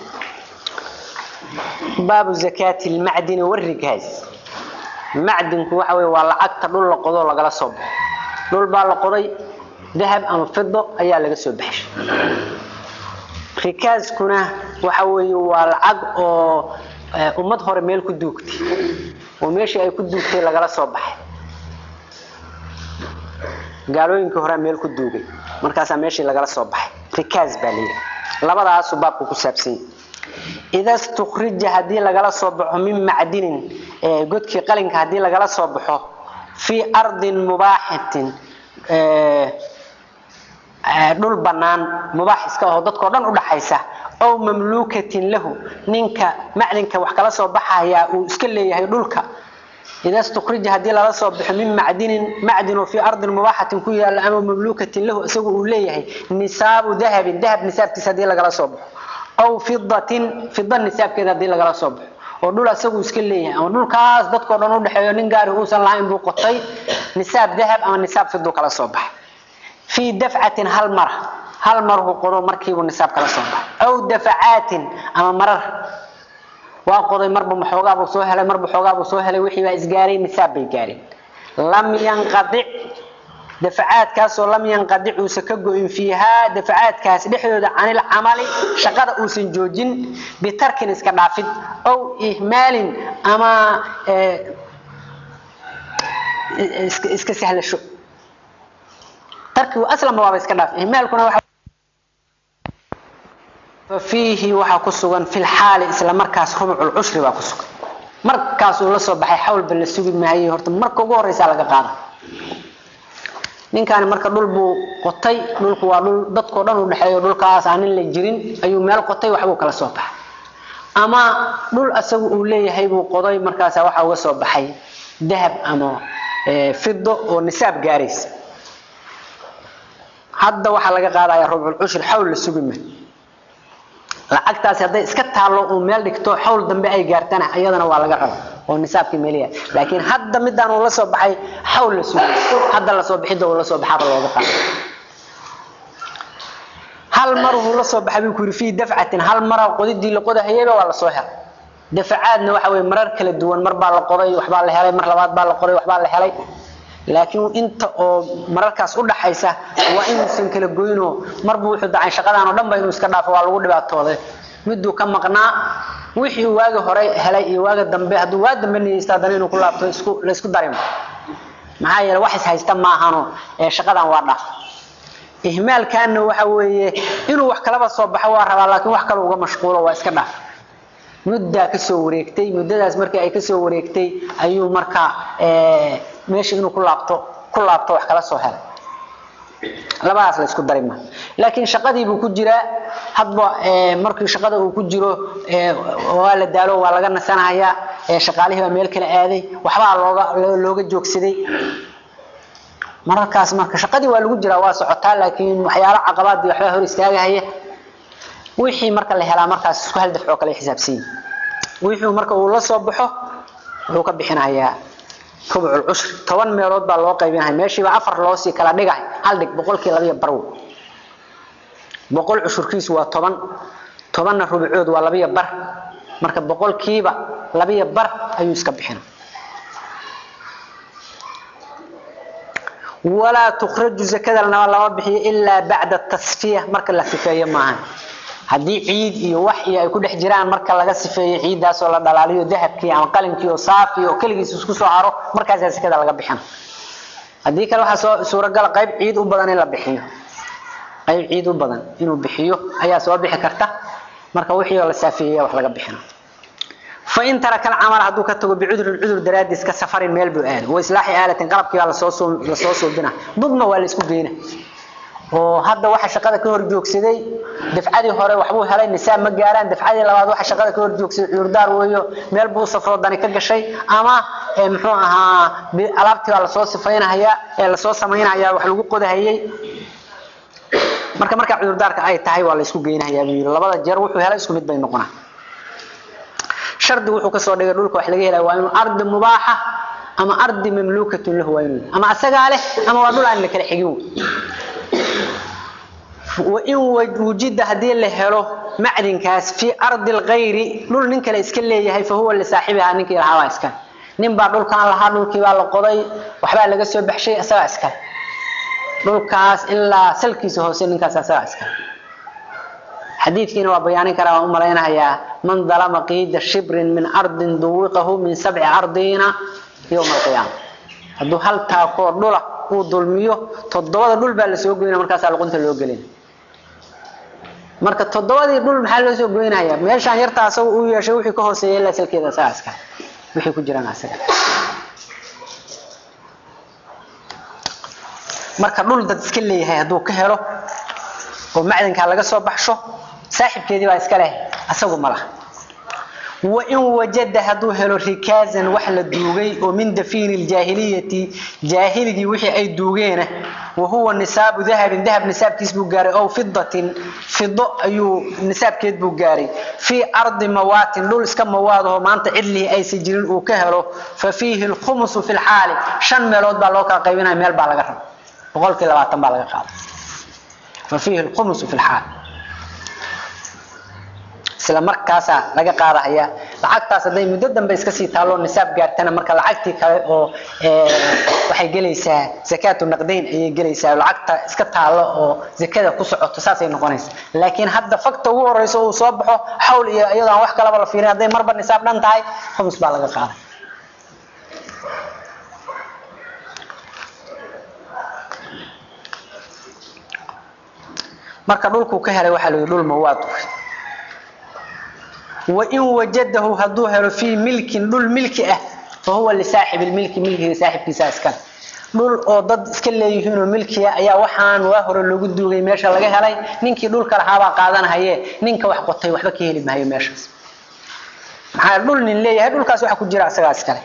باب زكاة المعدن والركاز معدنku waxa weeye waa lacagta dhul la qodo lagala soo baxo dhul baa la qoday dahab ama fido ayaa laga soo baxay rikaaskuna waxa weeye waa lacag oo ummad hore meel ku duugtay oo meeshii ay ku duugtay lagala soo baxay gaalooyinkii hore meel ku duugay markaasaa meeshii lagala soo baxay rikaas baa layidhi labadaasu baabku ku saabsan yahay إذا استخرج هذه لغلا صبح من معدن قدك قلنك هذه لغلا صبح في أرض مباحة دول بنان مباح iska oo dadka dhan u dhaxaysa oo mamluukatin lahu ninka maclinka wax kala soo baxaya uu iska leeyahay dhulka إذا استخرج هذه لغلا صبح من معدن معدن في أرض مباحة ku yaala ama mamluukatin lahu isagu uu leeyahay nisaabu dahab dahab nisaabkiisa hadii lagala soo baxo أو فضة فضة نساب كذا دي لغلا صبح ودول اسغو اسك ليهي او دولكاس dadko dhan u dhaxeeyo nin gaar uu san lahayn buu qotay nisaab dahab ama nisaab fiddo kala soo bax fi daf'atin hal mar hal mar uu qoro markii uu nisaab kala soo bax aw dafa'atin ama marar waa qoday marba maxoogaa buu soo helay marba xoogaa buu soo helay wixii baa isgaaray nisaab bay gaareen lam yanqadi دفعات كاس لم ينقطع وسكجو إن فيها دفعات كاس دحدود عن العمل شقد أوسن جوجين بترك اسكدافد أو إهمال أما اسك سهل شو ترك أصلا ما بس كداف إهمال كنا واحد ففيه waxa ku sugan fil xaal isla markaas rubul ushri baa ku sugan markaas uu la soo baxay xawl bal sugi maayay horta marka ugu horeysa laga qaado ninkaan marka dhul buu qotay dhulku waa dhul dadkoo dhan u dhaxeeyo dhulkaas aanin la jirin ayuu meel qotay waxbuu kala soo baxay ama dhul asagu uu leeyahay buu qoday markaasa waxa uga soo baxay dahab ama fido oo nisaab gaaraysa hadda waxaa laga qaadaya rubcul cushur xawl la sugi maayo lacagtaasi hadday iska taallo uu meel dhigto xawl dambe ay gaartana iyadana waa laga raba oo nisaabkii meeliya laakiin hadda midaan uu la soo baxay xawl la sugay hadda la soo bixidda uu la soo baxaaba looga qaado hal mar uu la soo baxay buu ku yiri fii dafcatin hal mar qodidii la qodahayayba waa la soo helay dafacaadna waxa weeye marar kala duwan mar baa la qoday waxbaa la helay mar labaad baa la qoday waxbaa la helay laakiin inta oo mararkaas u dhaxaysa waa inuusan kala goyno marba wuxuu dacay shaqadaan oo dhan ba inuu iska dhaafo waa lagu dhibaatooday miduu ka maqnaa wixii uu waagi hore helay iyo waaga dambe hadduu waa dambe niyeysta haddana inuu ku laabto isku la isku darimo maxaa yeele wax is haysta maahano ee shaqadan waa dhaaf ihmaalkaana waxa weeye inuu wax kalaba soo baxo waa rabaa laakiin wax kale uga mashquulo waa iska dhaaf muddaa kasoo wareegtay muddadaas markii ay kasoo wareegtay ayuu markaa meesha inuu ku laabto ku laabto wax kala soo helay labadaas la isku dari ma laakiin shaqadii buu ku jiraa hadba markii shaqada uu ku jiro waa la daalo waa laga nasanahayaa shaqaalihii baa meel kala aaday waxbaa looga looga joogsaday mararkaas marka shaqadii waa lagu jiraa waa socotaa laakiin waxyaalo caqabaadii waxbaa hor istaagahaya wixii marka la helaa markaas isku hal dafcoo kale xisaabsan wixii marka uu la soo baxo wuxuu ka bixinayaa ربع العشر طبعا ميلود با لو قيبينها ماشي با افر لو سي كلا دغاي هل دغ بقولكي لبيه برو بقول عشركيس waa 10 10 ربعود waa labiya bar marka boqolkiiba labiya bar ayuu iska bixin ولا تخرج زكاه لما بخي الا بعد التصفيه marka la sifeeyo maahan hadii ciid iyo wax iyo ay ku dhex jiraan marka laga sifeeyo ciidaas oo la dhalaaliyo dahabkii ama qalinkii oo saafi oo kaligiis isku soo haro markaas zakada laga bixin hadii kale waxa soo suuragal qayb ciid u badan in la bixiyo qayb ciid u badan inuu bixiyo ayaa soo bixi karta marka wixii la saafiyay wax laga bixin فإن ترك العمل هدو كتغو بعذر العذر دراديس كسفر ميل بو آل وإصلاح آلة قلبكي على صوصو لصوصو بنا ضدنا ولا اسكو بينا oo hadda waxa shaqada ka hor joogsaday dafcadii hore waxbuu helay nisaab ma gaaraan dafcadii labaad waxa shaqada ka hor joogsaday cudurdaar weeyo meel buu safro dani ka gashay ama muxuu ahaa alaabtii waa la soo sifeynaya ee la soo sameynaya wax lagu qodahayay marka marka cudurdaarka ay tahay waa la isku geynayaa buu labada jeer wuxuu helay isku mid bay noqonaa shardi wuxuu ka soo dhigay dhulka wax laga helay waa inuu ardi mubaaxa ama ardi mamluukatun lahu waa inuu ama asagaa leh ama waa dhul aan la kala xigin وإن وجد هذه الهلو معدن كاس في أرض الغير دول نين كلا اسك ليهي فهو اللي صاحبها نينك لها اسكن نين با دول كان لها دول كي با لا قوداي waxba laga soo baxshay asaga iska dhulkaas ilaa salkiisa hoose ninkaas asaga iska xadiidkiina waa bayaanin karaa waan u malaynayaa man dalama qiida shibrin min ardin duwiqahu min sabci ardina yowma alqiyaama hadduu hal taakoo dhula uu dulmiyo toddobada dhul baa la soo goynaa markaasaa luqunta loo gelina marka toddobadii dhul maxaa loo soo goynayaa meeshaan yarta asaga uu yeeshay wixii ka hooseeya ilaa salkeeda asaga iska wixii ku jiraan asaga marka dhul dad iska leeyahay hadduu ka helo oo macdankaa laga soo baxsho saaxibkeedii baa iska leh asagu ma laha وإن وجد هدو هلو ركازا وحلا دوغي ومن دفين الجاهلية جاهلي وحي أي دوغينه وهو نساب ذهب ذهب نساب كيسبو قاري أو فضة فضة أيو نساب كيسبو قاري في أرض موات لول اسكم مواده ما أنت عدله أي سجلين وكهلو ففيه الخمس في الحال شن ملود بالوكا قيبنا ميل بالغرم وقال كلا باتن بالغرم ففيه الخمس في الحال isla markaasa laga qaadaya lacagtaas haday muddo dambe iska sii taalo nisaab gaartana marka lacagtii kale oo waxay gelaysaa zakaatu naqdayn ayay gelaysaa lacagta iska taalo oo zakada ku socoto saasay noqonaysaa laakiin hadda fakta ugu horeyso uu soo baxo xawl iyo iyadoo aan wax kalaba la fiirin hadday marba nisaab dhan tahay khumus baa laga qaaday marka dhulku ka helay waxaa la yidhi dhul mawaad وإن وجده هدو هلو في ملك دول ملك اه فهو لصاحب الملك ملك صاحب كيساس كان دول oo dad iska leeyihiin oo milkiya ayaa waxaan waa hore lagu duugay meesha laga helay ninkii dhulka lahaa qaadanahaye ninka wax qotay waxba ka heli maayo meeshaas maxaa dhul nin leeyahay dhulkaas waxa ku jira asaga iskale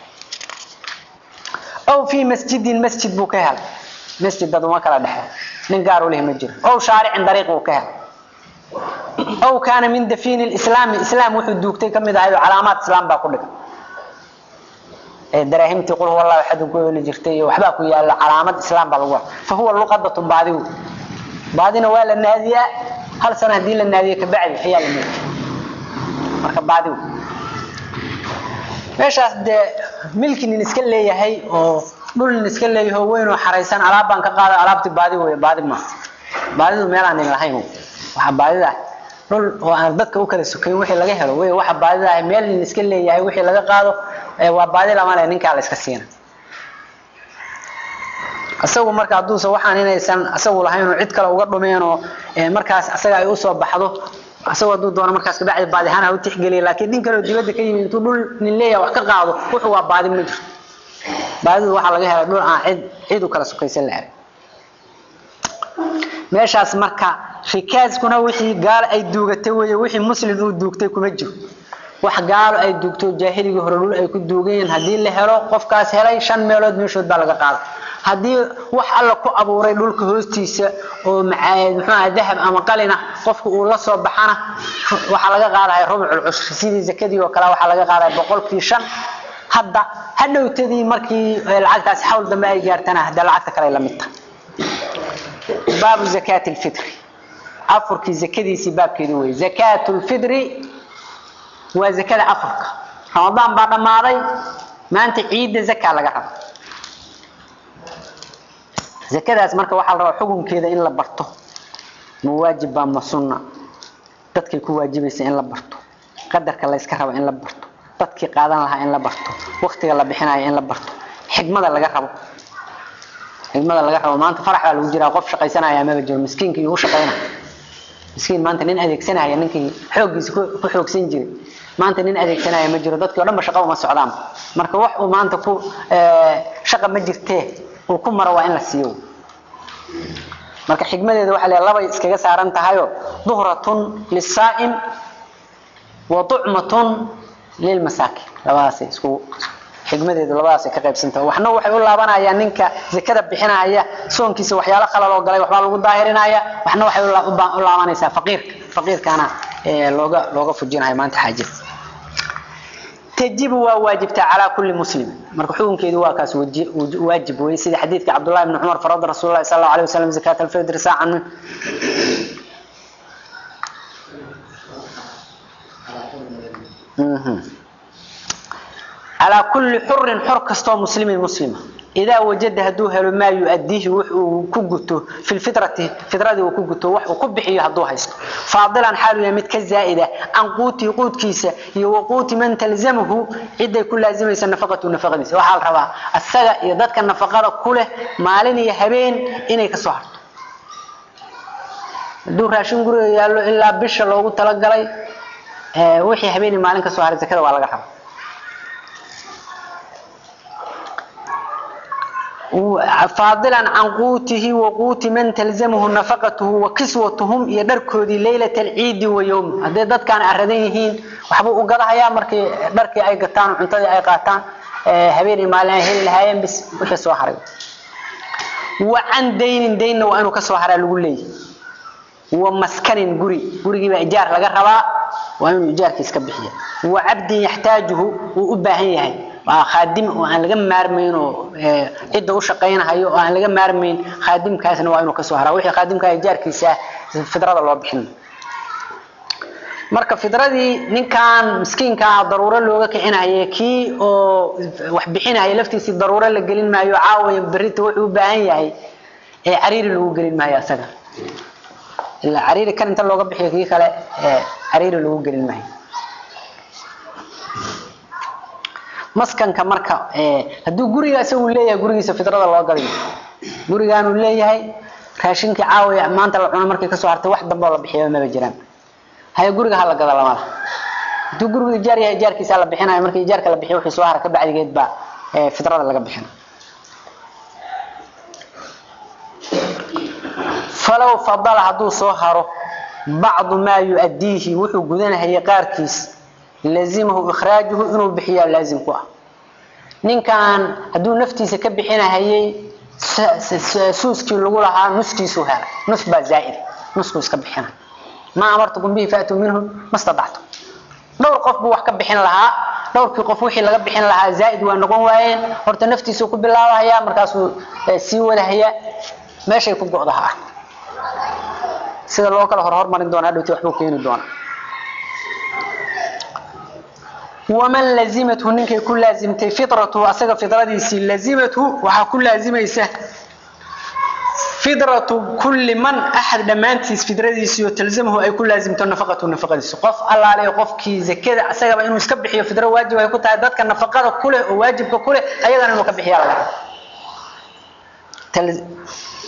أو في مسجد مسجد buu ka helay masjid dad uma kala dhaxay nin gaar u leh ma jiro أو شارع طريق uu ka helay أو كان من دفين الإسلام الإسلام وحد دوكتي كم إذا هذه علامات إسلام باكل دراهم تقول والله أحد يقول جرتي وحباك يا علامات إسلام بالغوا فهو اللقطة بعده بعدين وال النادية هل سنة دين النادية كبعد حيال الملك مركب بعده meeshaas dee milki nin iska leeyahay oo dhul nin iska leeyahay oo weyn oo xaraysan alaab baan ka qaada alaabti baadi weeye baadi ma baadidu meel aan lahayn waxa baadida dhul oo aan dadka u kala sukayn wixii laga helo way waxa baadida ay meel nin iska leeyahay wixii laga qaado waa baadi lama leh ninka la iska siina asagu marka haduusa waxaan inaysan asagu lahayn oo cid kale uga dhumeen oo markaas asaga ay u soo baxdo asagoo hadduu doono markaas kabacdi baadi ahaan ha u tixgeliya laakiin nin kaleo dibadda ka yimid intuu dhul nin leeyaha wax ka qaado wuxuu waa baadi ma jiro baadidu waxaa laga helay dhul aan cid cid u kala sukaysan la arag meeshaas marka rikaaskuna wixii gaal ay duugatay weeye wixii muslim uu duugtay kuma jiro wax gaalo ay duugto jaahiligii hore dhul ay ku duugayeen haddii la helo qofkaas helay shan meelood meeshood baa laga qaada haddii wax alla ku abuuray dhulka hoostiisa oo muxuu aha dahab ama qalina qofka uu la soo baxana waxaa laga qaadaya rubcul cushri sidii zakadii oo kale waxaa laga qaadaya boqolkii shan hadda hadhowtadii markii lacagtaas xawl dambe ay gaartana hadda lacagta kale la mid tahay baabu zakaati lfitri afurkii zakadiisii baabkeedu wey zakaatu lfitri waa zakada afurka ramadaan baa dhammaaday maanta ciidda zakaa laga raba zakadaas marka waxaa la rabaa xukunkeeda in la barto ma waajib baa ma sunna dadkay ku waajibaysa in la barto qadarka la yska rabo in la barto dadkii qaadan lahaa in la barto waktiga la bixinayo in la barto xigmada laga rabo xigmada laga rabo maanta farax baa lagu jiraa qof shaqaysanaya amaba jiro miskiinkii u shaqayna miskiin maanta nin adeegsanaya ninkii xooggiisa ku xoogsan jiray maanta nin adeegsanaya ma jiro dadkii o dhan ba shaqa uma socdaan marka wax uu maanta ku shaqa ma jirtee uu ku maro waa in la siiyo marka xigmadeeda waxaa leeyahay labay iskaga saaran tahayo duhratun lisaa'im wa tucmatun lilmasaakin labadaasay isku xigmadeedu labadaasay ka qaybsantahay waxna waxay u laabanayaan ninka zakada bixinaya soonkiisa waxyaalo khalal oo galay waxbaa lagu daahirinaya waxna waxay u laabanaysaa faqiirka faqiirkana looga looga fujinayo maanta xaajada تجب واجبتا على كل مسلم marka xukunkeedu waa kaas waajib weey sida xadiidka Abdullah ibn Umar farad Rasuulullah sallallahu alayhi wasallam zakat al-fitr sa'an على كل حر حر كستو مسلم مسلمه إذا وجد هدو هلو ما يؤديه وكجته في الفطرة فطرة وكجته وح وكبحيه هدو هيست فاضلا حاله يمت كزائدة عن قوت قوت كيسة وقوت من تلزمه عدة كل لازم يسن نفقة ونفقة ديسة وحال ربا السجا يضدك النفقة كله مالين يهبين إني كسوهر دو راشن قرر يالو إلا بش لوغو تلقلي اه وحي هبيني مالين كسوهر زكرا ولا حرام فاضلا عن قوته وقوت من تلزمه نفقته وكسوتهم يدركودي ليلة العيد ويوم هذا دad كان aradayhiin waxba u gadahaya markii dharkii ay gataan cuntadii ay qaataan habeenii maalin ay heli lahaayeen bis wixii soo haray وعن دين دين waa inuu ka soo haraa lagu leeyahay ومسكن guri gurigii baa ijaar laga rabaa waa inuu ijaarkiis ka bixiyo وعبد يحتاجه uu u baahan yahay waa khaadim oo aan laga maarmayn oo cidda u shaqaynayo oo aan laga maarmayn khaadimkaasna waa inuu ka soo haraa wixii khaadimka ijaarkiisa fidrada loo bixin marka fidradii ninkan miskiinka ah daruuro looga kicinayo kii oo wax bixinayo laftiisii daruuro la gelin maayo caawiya berita wuxuu u baahan yahay ee cariiri lagu gelin maayo asaga ilaa cariiri kan inta looga bixiyo kii kale cariiri lagu gelin maayo maskanka marka hadduu guriga isagu leeyahay gurigiisa fidrada loo gadayo gurigaanu leeyahay raashinkii caawiya maanta la cuno markay kasoo hartay wax dambe oo la bixiyo maba jiraan haya guriga ha la gada lamada hadduu gurigu ijaar yahay ijaarkiisa la bixinayo markii ijaarka la bixiyo wixii soo hara ka bacdigeed baa fidrada laga bixina falow fadala hadduu soo haro bacdu maa yu-addiihi wuxuu gudanahayay qaarkiis lazimahu ikhraajuhu inuu bixiyaa laazim ku ah ninkan hadduu naftiisa ka bixinahayay suuskii lagu lahaa nuskiisuu helay nus baa zaa'id nuskuu iska bixina ma amartukum bihi faatuu minhu ma stadactu dhowr qof buu wax ka bixin lahaa dhowrkii qof wixii laga bixin lahaa zaa'id waa noqon waayeen horta naftiisuu ku bilaabahayaa markaasuu sii wadahayaa meeshay ku go'daha ah sida loo kala hor hormarin doona hadhowti waxbuu keeni doonaa ومن لزمته نينكي كل لازمتي فطرته اسغا فطرتيسي لزمته وها كل لازميسه فطرة كل من احد دمانتيس فطرتيسي وتلزمه اي كل لازمته نفقته نفقتيسي قف الله عليه قفكي زكده اسغا انه اسك بخيو فطره واجب ay ku tahay dadka nafaqada kule oo waajibka kule ayagana inuu ka bixiyaa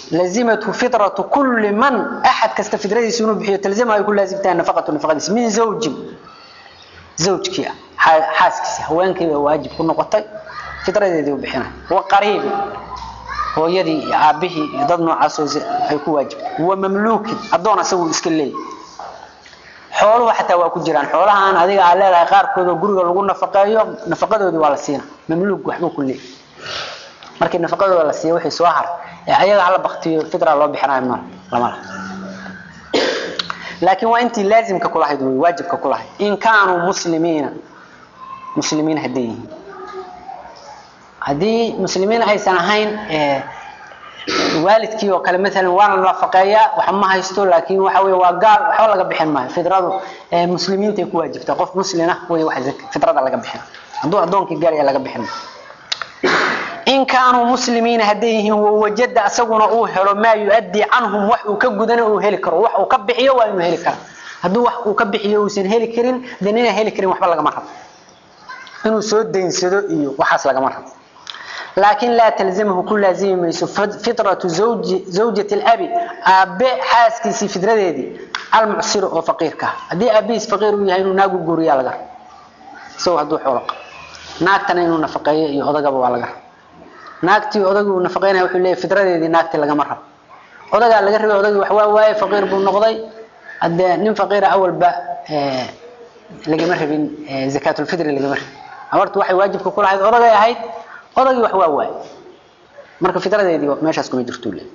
لزمته فطرة كل من أحد كست فطرة سنو بحيو تلزمها يكون لازم تها نفقة نفقة من زوج زوجك حاسكس هوانك واجب كل نقطة فطرة دي بحنا وقريب هو يدي عابه ضد عصوز هيكون واجب ومملوك أدون أسوي إسكلي xooluhu xataa waa ku jiraan xoolahan adiga aad leedahay qaarkood oo guriga lagu nafaqeeyo nafaqadoodii waa la siina mamluug waxbuu ku leeyahay markii nafaqadooda la siiyo wixii soo har ee ayaga hala baktiyo fitra loo bixinayo ma lama laha laakiin waa intii laazimka kula hayd way waajibka kula hayd in kaanuu muslimiina muslimiin haddii yihiin haddii muslimiin aysan ahayn waalidkii oo kale maalan waana nafaqeeyaa wax ma haysto laakiin waxa weeye waa gaal waxba laga bixin maayo fidradu muslimiinta ay ku waajibtaa qof muslina way wax fidrada laga bixin hadduu addoonkii gaal laga bixin in kaanuu muslimiina hadday yihiin wawajada asaguna uu helo maa yu-addii canhum wax uu ka gudana uu heli karo wax uu ka bixiyo waa inuu heli kara hadduu wax uu ka bixiyo uusan heli karin dan inaan heli karin waxba lagama rabo inuu soo daynsado iyo waxaas lagama rabo لكن لا تلزمه كل لازم ميسو فطرة زوج زوجة الأب أب حاسكي فطرة دي المعسر أو فقير كه دي أبيس فقير وياه إنه ناقو جوريا لقى سو هدو حلق ناقتنا إنه نفقية يهذا قبوا على قر ناقتي هذا قبوا نفقينا وحلي فطرة دي ناقتي لقى مرة هذا قال لقى هذا قبوا حوا واي فقير بالنقضي أد نم فقير أول با اه لقى مرة بين اه زكاة الفطر لقى مرة أمرت واحد واجب كل هذا هذا قال هاي odagii wax waa waay marka fitradeedii meeshaas kuma jirto le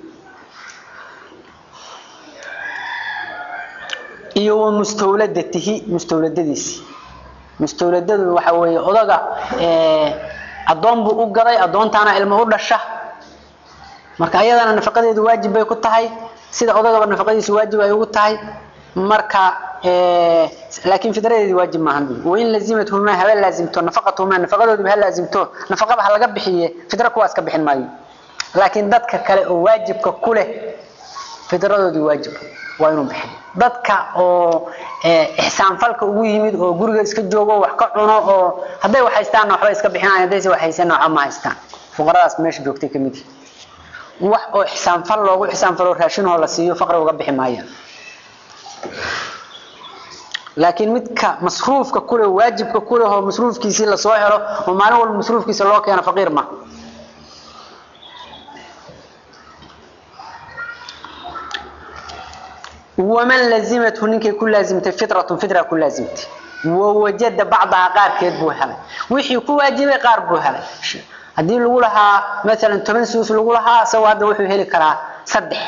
iyo wa mustawladatihi mustawladadiisi mustawladadu waxa weeye odaga addoon buu u gaday addoontaana ilmo u dhasha marka ayadana nafaqadeedu waajib bay ku tahay sida odagaba nafaqadiisu waajib ay ugu tahay marka laakiin fidradeedii waajib maahan wain lazimathuma haba laazimto nafaqatuhuma nafaqadoodii ha laazimto nafaqaba ha laga bixiye fidra kuwaas ka bixin maayo laakiin dadka kale oo waajibka ku leh fidradoodii waajib waa inuu bixiyo dadka oo ixsaan falka ugu yimid oo guriga iska joogo wax ka cuno oo hadday wax haystaanna waxba iska bixinayaan haddayse wax haysanna waxba ma haystaan fuqaradaas meesha joogtay ka mid wax oo ixsaan fal loogu ixsaan falo raashinoo la siiyo faqri uga bixi maayaan laakiin midka masruufka kule waajibka kule oo masruufkiisii la soo helo oo maalin walba masruufkiisa loo keeno faqiir ma waman lazimathu ninkay ku laazimtay fitratun fitra ku laazimtay wawajada bacdaha qaarkeed buu helay wixii ku waajibay qaar buu helay haddii lagu lahaa maalan toban suus lagu lahaa isagoo hadda wuxuu heli karaa saddex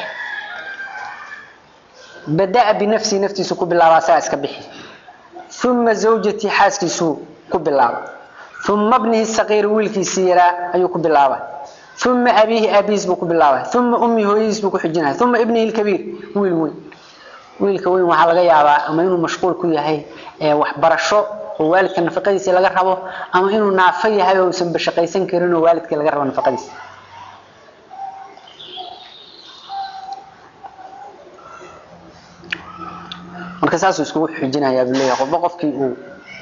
bada'a binafsihi naftiisu ku bilaabaa saa iska bixi uma zawjatii xaaskiisuu ku bilaaba uma bnihi saqiiri wiilkiisii yaraa ayuu ku bilaaba uma abiihi aabihiis buu ku bilaaba uma ummihi hooyadiis buu ku xijinaya uma ibnihi lkabiir wiil weyn wiilka weyn waxaa laga yaabaa ama inuu mashquul ku yahay waxbarasho oo waalidka nafaqadiisa laga rabo ama inuu naafo yahay oo uusan bashaqaysan karin oo waalidka laga rabo nafaqadiisa marka saasuu iskugu xujinayaa buu leeyahay qofba qofkii uu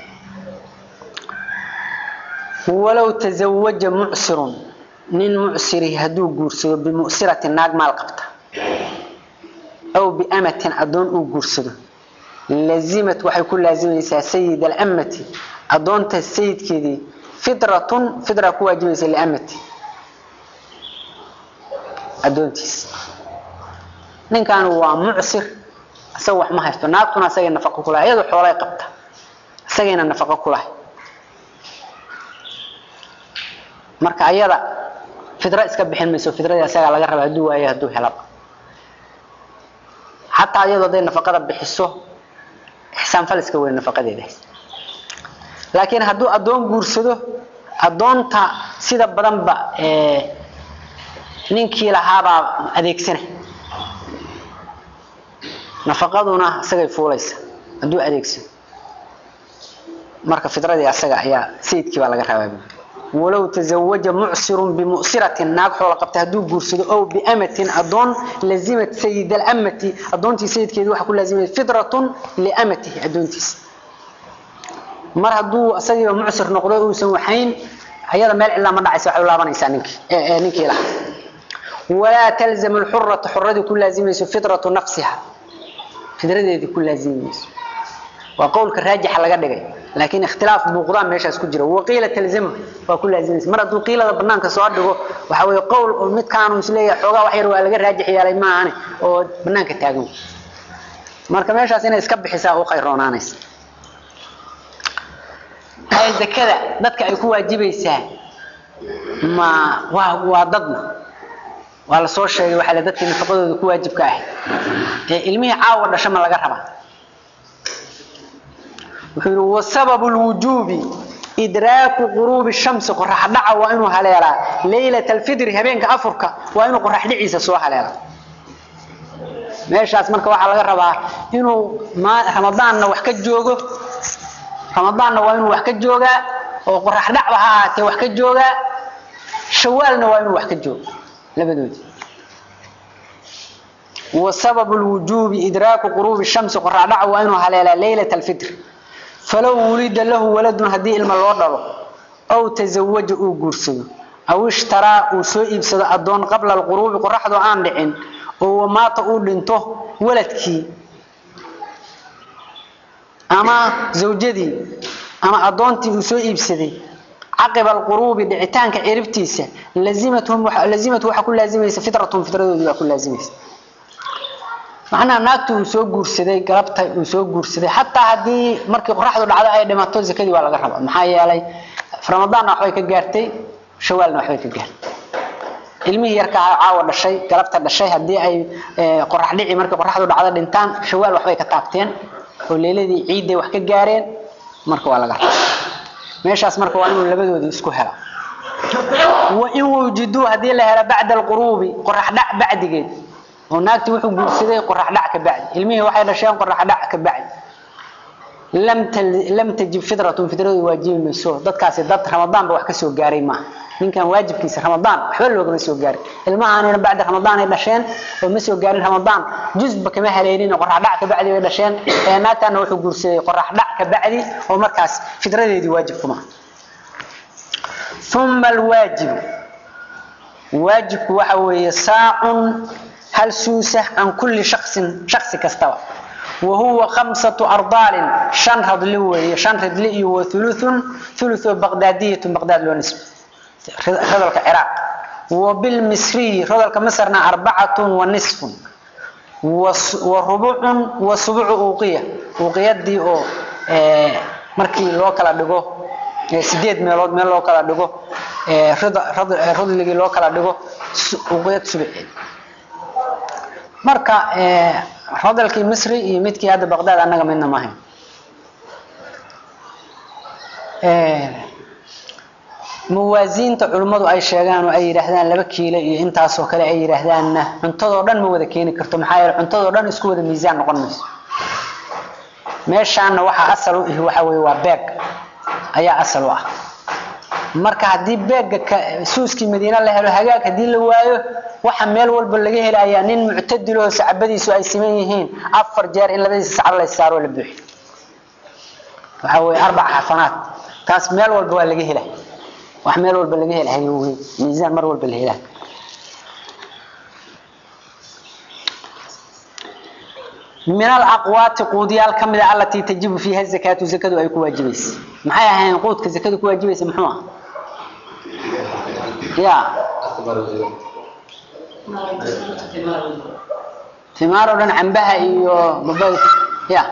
walow tazawaja mucsirun nin mucsiri hadduu guursado bimu'sirati naag maal qabta aw biamatin addoon uu guursado lazimat waxay ku laazimaysaa sayid alamati addoonta sayidkeedii fitratun fitra ku waajibaysa liamati addoontiisa ninkan waa mucsir isaga wax ma haysto naagtuna asagay nafaqo kulahay iyadu xoolay qabta isagayna nafaqo kulahay marka ayada fidra iska bixin mayso fidradii asagaa laga raba hadduu waayo hadduu helaba xataa iyadoo hadday nafaqada bixiso ixsaan fal iska weyn nafaqadeeda laakiin hadduu addoon guursado addoonta sida badanba ninkii lahaabaa adeegsana nafaqaduna isagay fuulaysa hadduu adeegsado marka fidradii asaga ayaa sayidkii baa laga rabaa walow tazawaja mucsirun bimu'siratin naag xoola qabta hadduu guursado ow biamatin addoon lazimat sayid alamati addoontii sayidkeedii waxaa ku laazimaya fidratun liamatihi addoontiisa mar hadduu isagiiba mucsir noqdo uusan waxayn ayada meel cilaa ma dhacaysa waxay u laabanaysaa ninkii ninkii lahaa walaa talzamu lxurata xuradii ku laazimayso fidratu nafsiha fidradeedii ku laazimayso waa qowlka raajixa laga dhigay laakiin ikhtilaaf muuqdaan meeshaas ku jira waqiila talzamu waa ku laazimaysa mar hadduu qiilada banaanka soo dhigo waxa weeye qowl oo midkaanu isleeyahay xoogaa wax yar waa laga raajix yeelay maahane oo banaanka taagan marka meeshaas inay iska bixisaa u qayroonaanaysa ay zakada dadka ay ku waajibaysaa ma waa waa dadna waa la soo sheegay waxaa la dadkii nafaqadooda ku waajibka ahay ee ilmihii caawa dhasho ma laga rabaa wuxuu yidhi wasababu lwujuubi idraaku quruubi shamsi qorax dhaca waa inuu haleelaa leylata alfidri habeenka afurka waa inuu qorax dhiciisa soo haleela meeshaas marka waxaa laga rabaa inuu ramadaanna wax ka joogo ramadaanna waa inuu wax ka joogaa oo qorax dhacba ha ahaatee wax ka joogaa shawaalna waa inuu wax ka joogo labadoodii wasababu lwujuubi idraaku quruubi shamsi qorax dhaca waa inuu haleelaa leylata alfidri falow wulida lahu waladun haddii ilma loo dhalo aw tazawaja uu guursado aw ishtaraa uu soo iibsado addoon qabla alquruubi qoraxdu aan dhicin oo wamaata uu dhinto waladkii ama zawjadii ama addoontii uu soo iibsaday caqiba alquruubi dhicitaanka ciribtiisa lazimathum lazimatu waxaa ku laazimaysa fitratuhum fitradoodii baa ku laazimaysa macnaha naagtii uu soo guursaday galabta uu soo guursaday xataa haddii markii qoraxdu dhacdo ay dhimato zakadii waa laga rabaa maxaa yeelay ramadaanna waxbay ka gaartay shawaalna waxbay ka gaartay ilmihii yarka ahaa caawa dhashay galabta dhashay haddii ay qorax dhici markii qoraxdu dhacdo dhintaan shawaal waxbay ka taabteen oo leeladii ciidday wax ka gaareen marka waa laga rabaa meeshaas marka waa inuu labadoodii isku hela wain wujiduu haddii la helo bacda alquruubi qorax dhac bacdigeed oo naagtii wuxuu guursaday qorax dhac ka bacdi ilmihii waxay dhasheen qorax dhac ka bacdi lam lam tajib fitratun fitradoodu waajibi mayso dadkaasi dad ramadaanba wax ka soo gaaray maaha ninkan waajibkiisa ramadaan waxba loogama soo gaarin ilmahaanina bacda ramadaan ay dhasheen oo ma soo gaarin ramadaan jusba kama haleelin qorax dhac ka bacdi bay dhasheen ee naagtaana wuxuu guursaday qorax dhac ka bacdi oo markaas fitradeedii waajib kuma ثم الواجب واجب waxa weeye saacun hal suusa an kulli shakhsin shakhsi kastaba وهو خمسة أرضال شن رضل وهي شن رضل وثلث ثلث بغدادية بغداد لو نسب رضلك العراق وبالمصري رضلك مصرنا أربعة ونصف وربع وسبع أوقية أوقية دي أو اه مركي لو كلا دغو sideed meelood meel loo kala dhigo rodligii loo kala dhigo uqyad subceed marka rodalkii misri iyo midkii hadda baqdaad annaga midna maahayn muwaasiinta culimmadu ay sheegaan oo ay yidhaahdaan laba kiilo iyo intaasoo kale ay yidhaahdaanna cuntadoo dhan ma wada keeni karto maxaa yeele cuntadoo dhan isku wada miisaan noqon mayso meeshaana waxaa asal u ihi waxa weye waa beeg ayaa asal u ah marka haddii beegga suuskii madiine la helo hagaag haddii la waayo waxa meel walba laga helayaa nin muctadiloo sacbadiisu ay siman yihiin afar jeer in labadiisa sacab la saaroo la buuxi waxa weye arbac xasanaad taas meel walba waa laga helay wax meel walba laga helahayo wey miisaan mar walba la helaa من الأقوات قوديال كمدة التي تجب فيها الزكاة زكاة أي كواجبيس محايا هين قود كزكاة كواجبيس محوها يا ثمار ودن عنبها إيو ببوت يا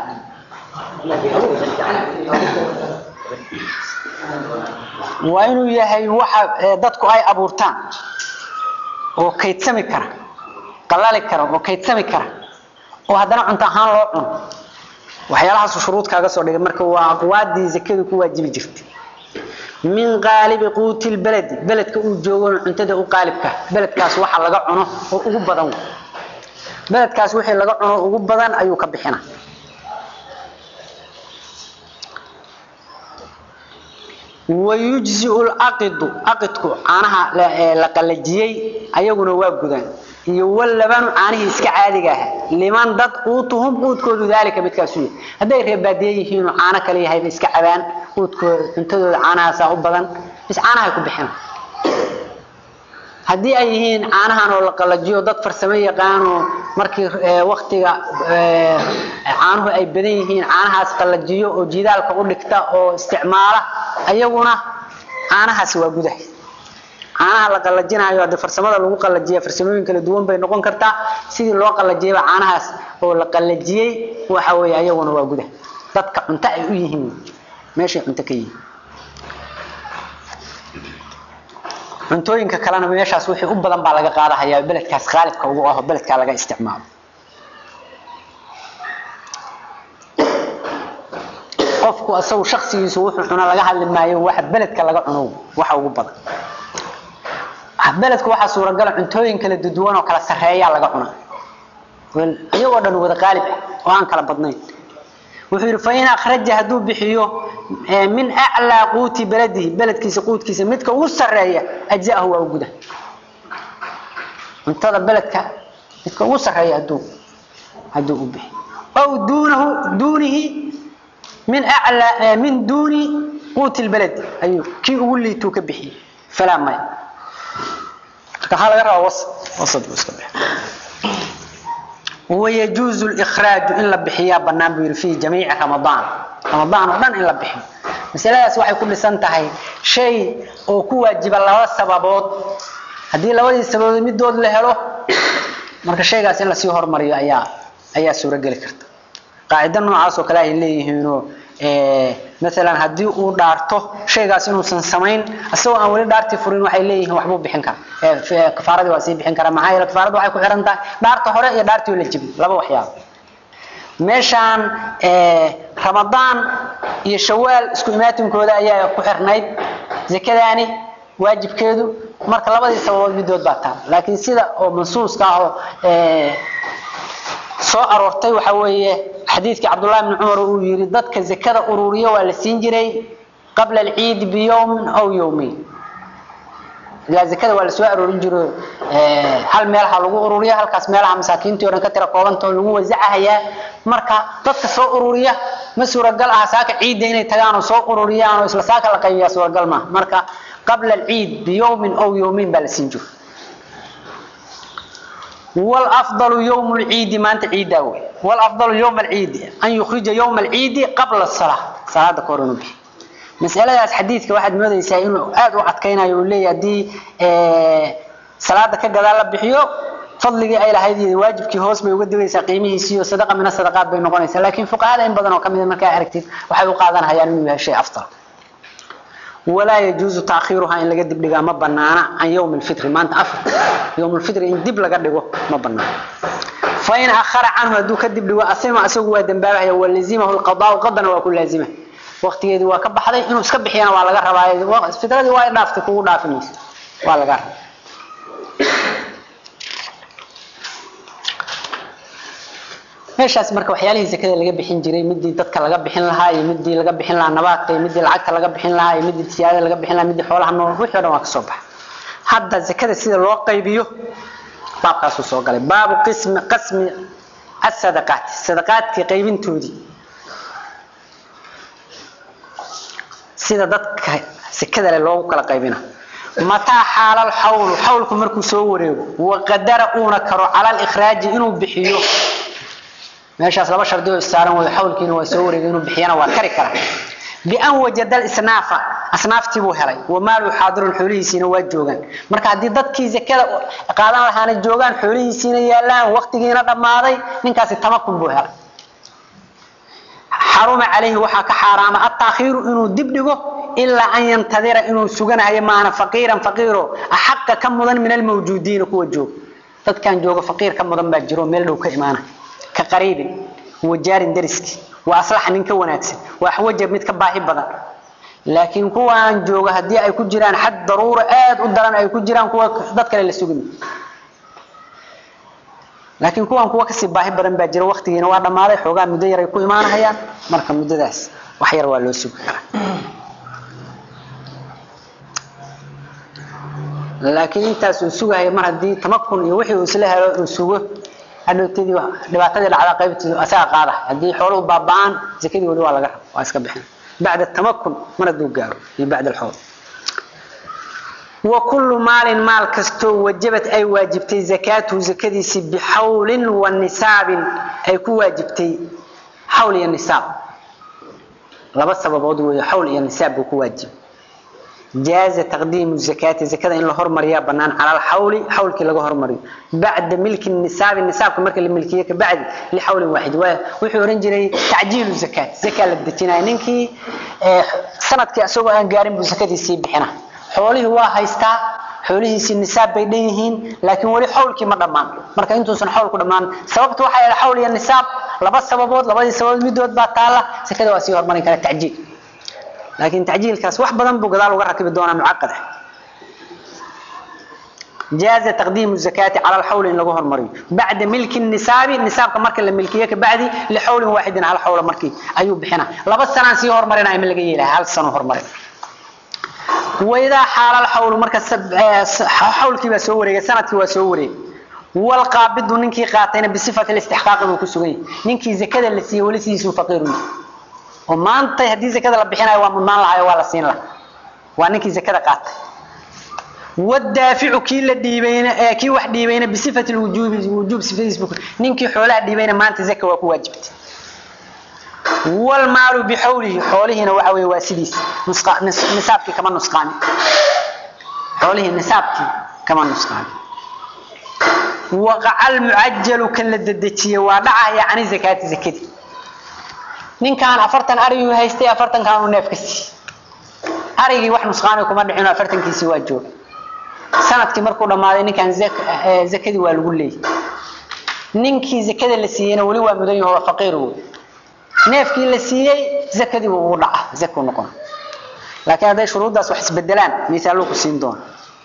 وإنو يهي وحا دادكو أي أبورتان وكيتسمي كرا قلالي كرا وكيتسمي كرا oo haddana cunto ahaan loo cuno waxyaalahaas shuruud kaaga soo dhigay marka waa aqwaadii zakadu ku waajibi jirtay min qaalibi quuti lbaladi beledka uu joogona cuntada u qaalibka beledkaas waxa laga cuno oo ugu badan beledkaas wixii laga cuno ugu badan ayuu ka bixina wayujziu laqidu aqidku caanaha la qalajiyey ayaguna waa gudaan iyo walabanu caanihii iska caadiga ah liman dad quutuhum quudkoodu daalika midkaasu yahay hadday reebaadiye yihiinoo caano kale yahayba iska cabaan quudkooda cuntadooda caanahaasaa u badan bis caanahay ku bixina haddii ay yihiin caanahan oo la qalajiyo dad farsamo yaqaano markii waktiga caanuhu ay badan yihiin caanahaas qalajiyo oo jidaalka u dhigta oo isticmaala ayaguna caanahaasi waa gudaha caanaha la qalajinayo hadii farsamada lagu qalajiya farsamooyin kala duwan bay noqon kartaa sidii loo qalajiyaba caanahaas oo la qalajiyey waxa weeye ayaguna waa gudaha dadka cunto ay u yihiin meeshay cunto ka yihiin cuntooyinka kalena meeshaas wixii u badan baa laga qaadahayaa beledkaas qaalibka ugu aho beledkaa laga isticmaalo qofku asagu shaksigiisu wuxuu cuna laga hadli maayo waxa beledka laga cuno waxa ugu badan beledku waxaa suuragala cuntooyin kala duduwan oo kala sarreeyaa laga cunaa iyagoo dhan wada qaalib ah oo aan kala badnayn wuxuu yidhi fain akhraja hadduu bixiyo min aclaa quuti beladihi beledkiisa quudkiisa midka ugu sarreeya ajzaahu waa u guda cuntada beledka midka ugu sarreeya hadduu hadduu u bixiyo aw duunahu duunihi min aclaa min duuni quuti lbeled ayuu kii ugu liituu ka bixiyey falaa maya marka waxaa laga rabaa wasad wasad buu iska bixi ويجوز الإخراج إن لبحيا بنام بير في جميع رمضان رمضان ودن إن لبحي مسألة waxay ku dhisan tahay shay oo ku waajiba laba sababood hadii labadii sababood midood la helo marka shaygaas in la sii hormariyo ayaa ayaa suuragali karta qaacida noocaas oo kale ay leeyihiin oo ee مثلا hadii uu dhaarto shaygaas inuusan samayn asagoo aan wali dhaarti furin waxay leeyihiin waxbuu bixin kara ee kafaaradii waa sii bixin kara maxaa yeelay kafaaradu waxay ku xiran tahay dhaarta hore iyo dhaartii la jibi laba waxyaabo meeshaan ee ramadaan iyo shawaal isku imaatinkooda ayaa ku xirnayd zakadaani waajibkeedu marka labadii sababood midood baa taa laakiin sida oo mansuuska ah oo ee soo aroortay waxa weeye xadiidkii cabdullahi ibni cumar uu yidhi dadka zakada ururiya waa la siin jiray qabla alciidi biyowmin aw yowmayn ilaa zakada waa la soo aroorin jiro hal meelaha lagu ururiya halkaas meelaha masaakiintii o dhan ka tira koobantao lagu wasacahayaa marka dadka soo ururiya ma suuragal aha saaka ciidda inay tagaan oo soo ururiyaan oo isla saaka la qaybiyaa suuragal maaha marka qabla alciid biyowmin aw yowmayn baa la siin jiro والافضل يوم العيد ما انت عيد اوي والافضل يوم العيد ان يخرج يوم العيد قبل الصلاه صلاه كورن بي مسالadaas xadiidka waxaad moodaysaa inuu aad u cadkaynayo uu leeyahay hadii ee salaada ka gadaal la bixiyo fadligii ay lahayd iyo waajibkii hoos bay uga digaysaa qiimihiisii iyo sadaqa min sadaqaad bay noqonaysaa laakiin fuqahaada in badan oo kamid markaa aragtid waxay u qaadanayaan inuu yahay shay afdal ولا يجوز تأخيرها إن لقد دبلغا ما بنانا عن يوم الفطر ما أنت أفر يوم الفطر إن دب لقد ما بنانا فإن أخر عنه هدو كدب لغا أسمع أسوق ودنبابه ولزمه القضاء قدنا وكل لازمه وقت يدي وكب حدا إنه سكب حيانا ولا قرر فترة دي وايد نافتك كو نافنيس ولا قرر meeshaas marka waxyaalihii zakada laga bixin jiray midii dadka laga bixin lahaa iyo midii laga bixin lahaa nabaadka iyo midii lacagta laga bixin lahaa iyo midii siyaada laga bixin lahaa midii xoolaha nool wixii dhan waa ka soo baxa hadda zakada sida loo qaybiyo baabkaasuu soo galay baabu qismi qasmi asadaqaat sadaqaadkii qaybintoodii sida dadka zakada leh loogu kala qaybina mataa xaala alxawlu xawlku markuu soo wareego waqadara uuna karo cala alikraaji inuu bixiyo meeshaas laba shardi oo saaran way xawlkiina waa soo wareegay inuu bixiyana waa kari kara bian wajada isnaafa asnaaftii buu helay wamaalu xaadirun xoolihiisiina waa joogaan marka haddii dadkii zakada qaadan lahaana joogaan xoolihiisiina yaalaan waqtigiina dhammaaday ninkaasi tamakun buu helay xaruma calayhi waxaa ka xaaraama attaakhiiru inuu dib dhigo ilaa an yantadira inuu suganayo maana faqiiran faqiiro axaqa ka mudan min almawjuudiina kuwa jooga dadkan jooga faqiir ka mudan baa jiro meel dhow ka imaana كقريب وجار درسك واصلح نينك wanaagsan wax wajab mid ka baahi badan laakiin kuwa aan jooga hadii ay ku jiraan xad daruuro aad u daran ay ku jiraan kuwa dad kale la sugin laakiin kuwan kuwa kasii baahi badan baa jira waqtigiina waa dhamaaday xoogaa muddo yar ay ku imaanayaan marka muddadaas wax yar waa loo sugi karaa laakiin intaas uu sugayo mar haddii tamakun iyo wixii uu isla helo uu sugo hadhowtadii dhibaatadii dhacda qaybtii asaga qaada haddii xooluhu baaba'aan zakadii weli waa laga raba waa iska bixin bacda tamakun mar hadduu gaaro iyo bacda alxool wa kullu maalin maal kastoo wajabad ay waajibtay zakaatuhu zakadiisii bixawlin wa nisaabin ay ku waajibtay xawl iyo nisaab laba sababood weeye xawl iyo nisaab buu ku waajibay jaaza taqdiimu zakaati zakada in la hormariyaa banaan cala alxawli xawlkii laga hormariyo bacda milki nisaabi nisaabka marka la milkiye kabacdi lixawlin waaxid waa wuxuu oran jiray tacjiilu zakaat zakaa la dejinaya ninkii sanadkii isagoo aan gaarin buu zakadiisii bixina xoolihii waa haystaa xoolihiisii nisaab bay dhan yihiin laakiin weli xawlkii ma dhammaan marka intuusan xawl ku dhammaan sababtu waxay ahayd xawl iyo nisaab laba sababood labadii sababood midood baa taala zakada waa sii hormarin kara tacjiil laakiin tacjiilkaas wax badan buu gadaal uga rakibi doonaa mucaqad ah jaaza taqdiimu zakaati cala alxawli in lagu hormariyo bacda milki nisaabi nisaabka marka la milkiye kabacdi lixawlin waaxidin hal xawla markii ayuu bixina laba sanaan sii hormarinaya ma laga yeelaha hal sano hormarin waidaa xaala alxawlu marka xawlkii baa soo wareegay sanadkii waa soo wareegay walqaabidu ninkii qaatayna bisifati listixqaaqi buu ku sugan yahay ninkii zakada la siiyey weli sidiisuu faqiiru yahay oo maanta haddii zakada la bixinayo waa mudnaan lahayo waa la siin laha waa ninkii zakada qaatay wadaaficu kii la dhiibayna ee kii wax dhiibayna bisifati lwujuubi wujuub sifadiis buu ninkii xoolaha dhiibayna maanta zaka waa ku waajibtay walmaalu bixawlihi xoolihiina waxa weeye waa sidiis nisaabkii kama nusqaami xoolihii nisaabkii kama nusqaami waqaca almucajalu kan la dedejiyey waa dhacaya cani zakaati zakadii ninkaan afartan arigii haystay afartankan uu neef ka siiyey arigii wax nusqaani kuma dhicino afartankiisii waa jooga sanadkii markuu dhammaaday ninkaan zakadii waa lagu leeyay ninkii zakada la siiyeyna weli waa mudan yaho waa faqiir wey neefkii la siiyey zakadii buu ugu dhaca zakuu noqon laakiin hadday shuruuddaas wax isbedelaan misaaluu ku siin doona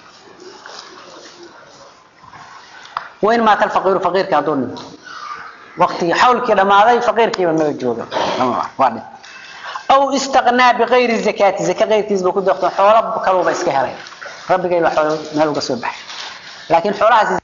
wain maata alfaqiiru faqiirkii hadduu dhinto waqtigii xawlkii dhammaaday faqiirkiiba maba jooga waa dhin aw istaqnaa bikayri zakaati zaka keyrkiisba ku doorto xoolo kaluuba iska helay rabbigay baa xoolo meel uga soo baxay laakiin xoolahaasi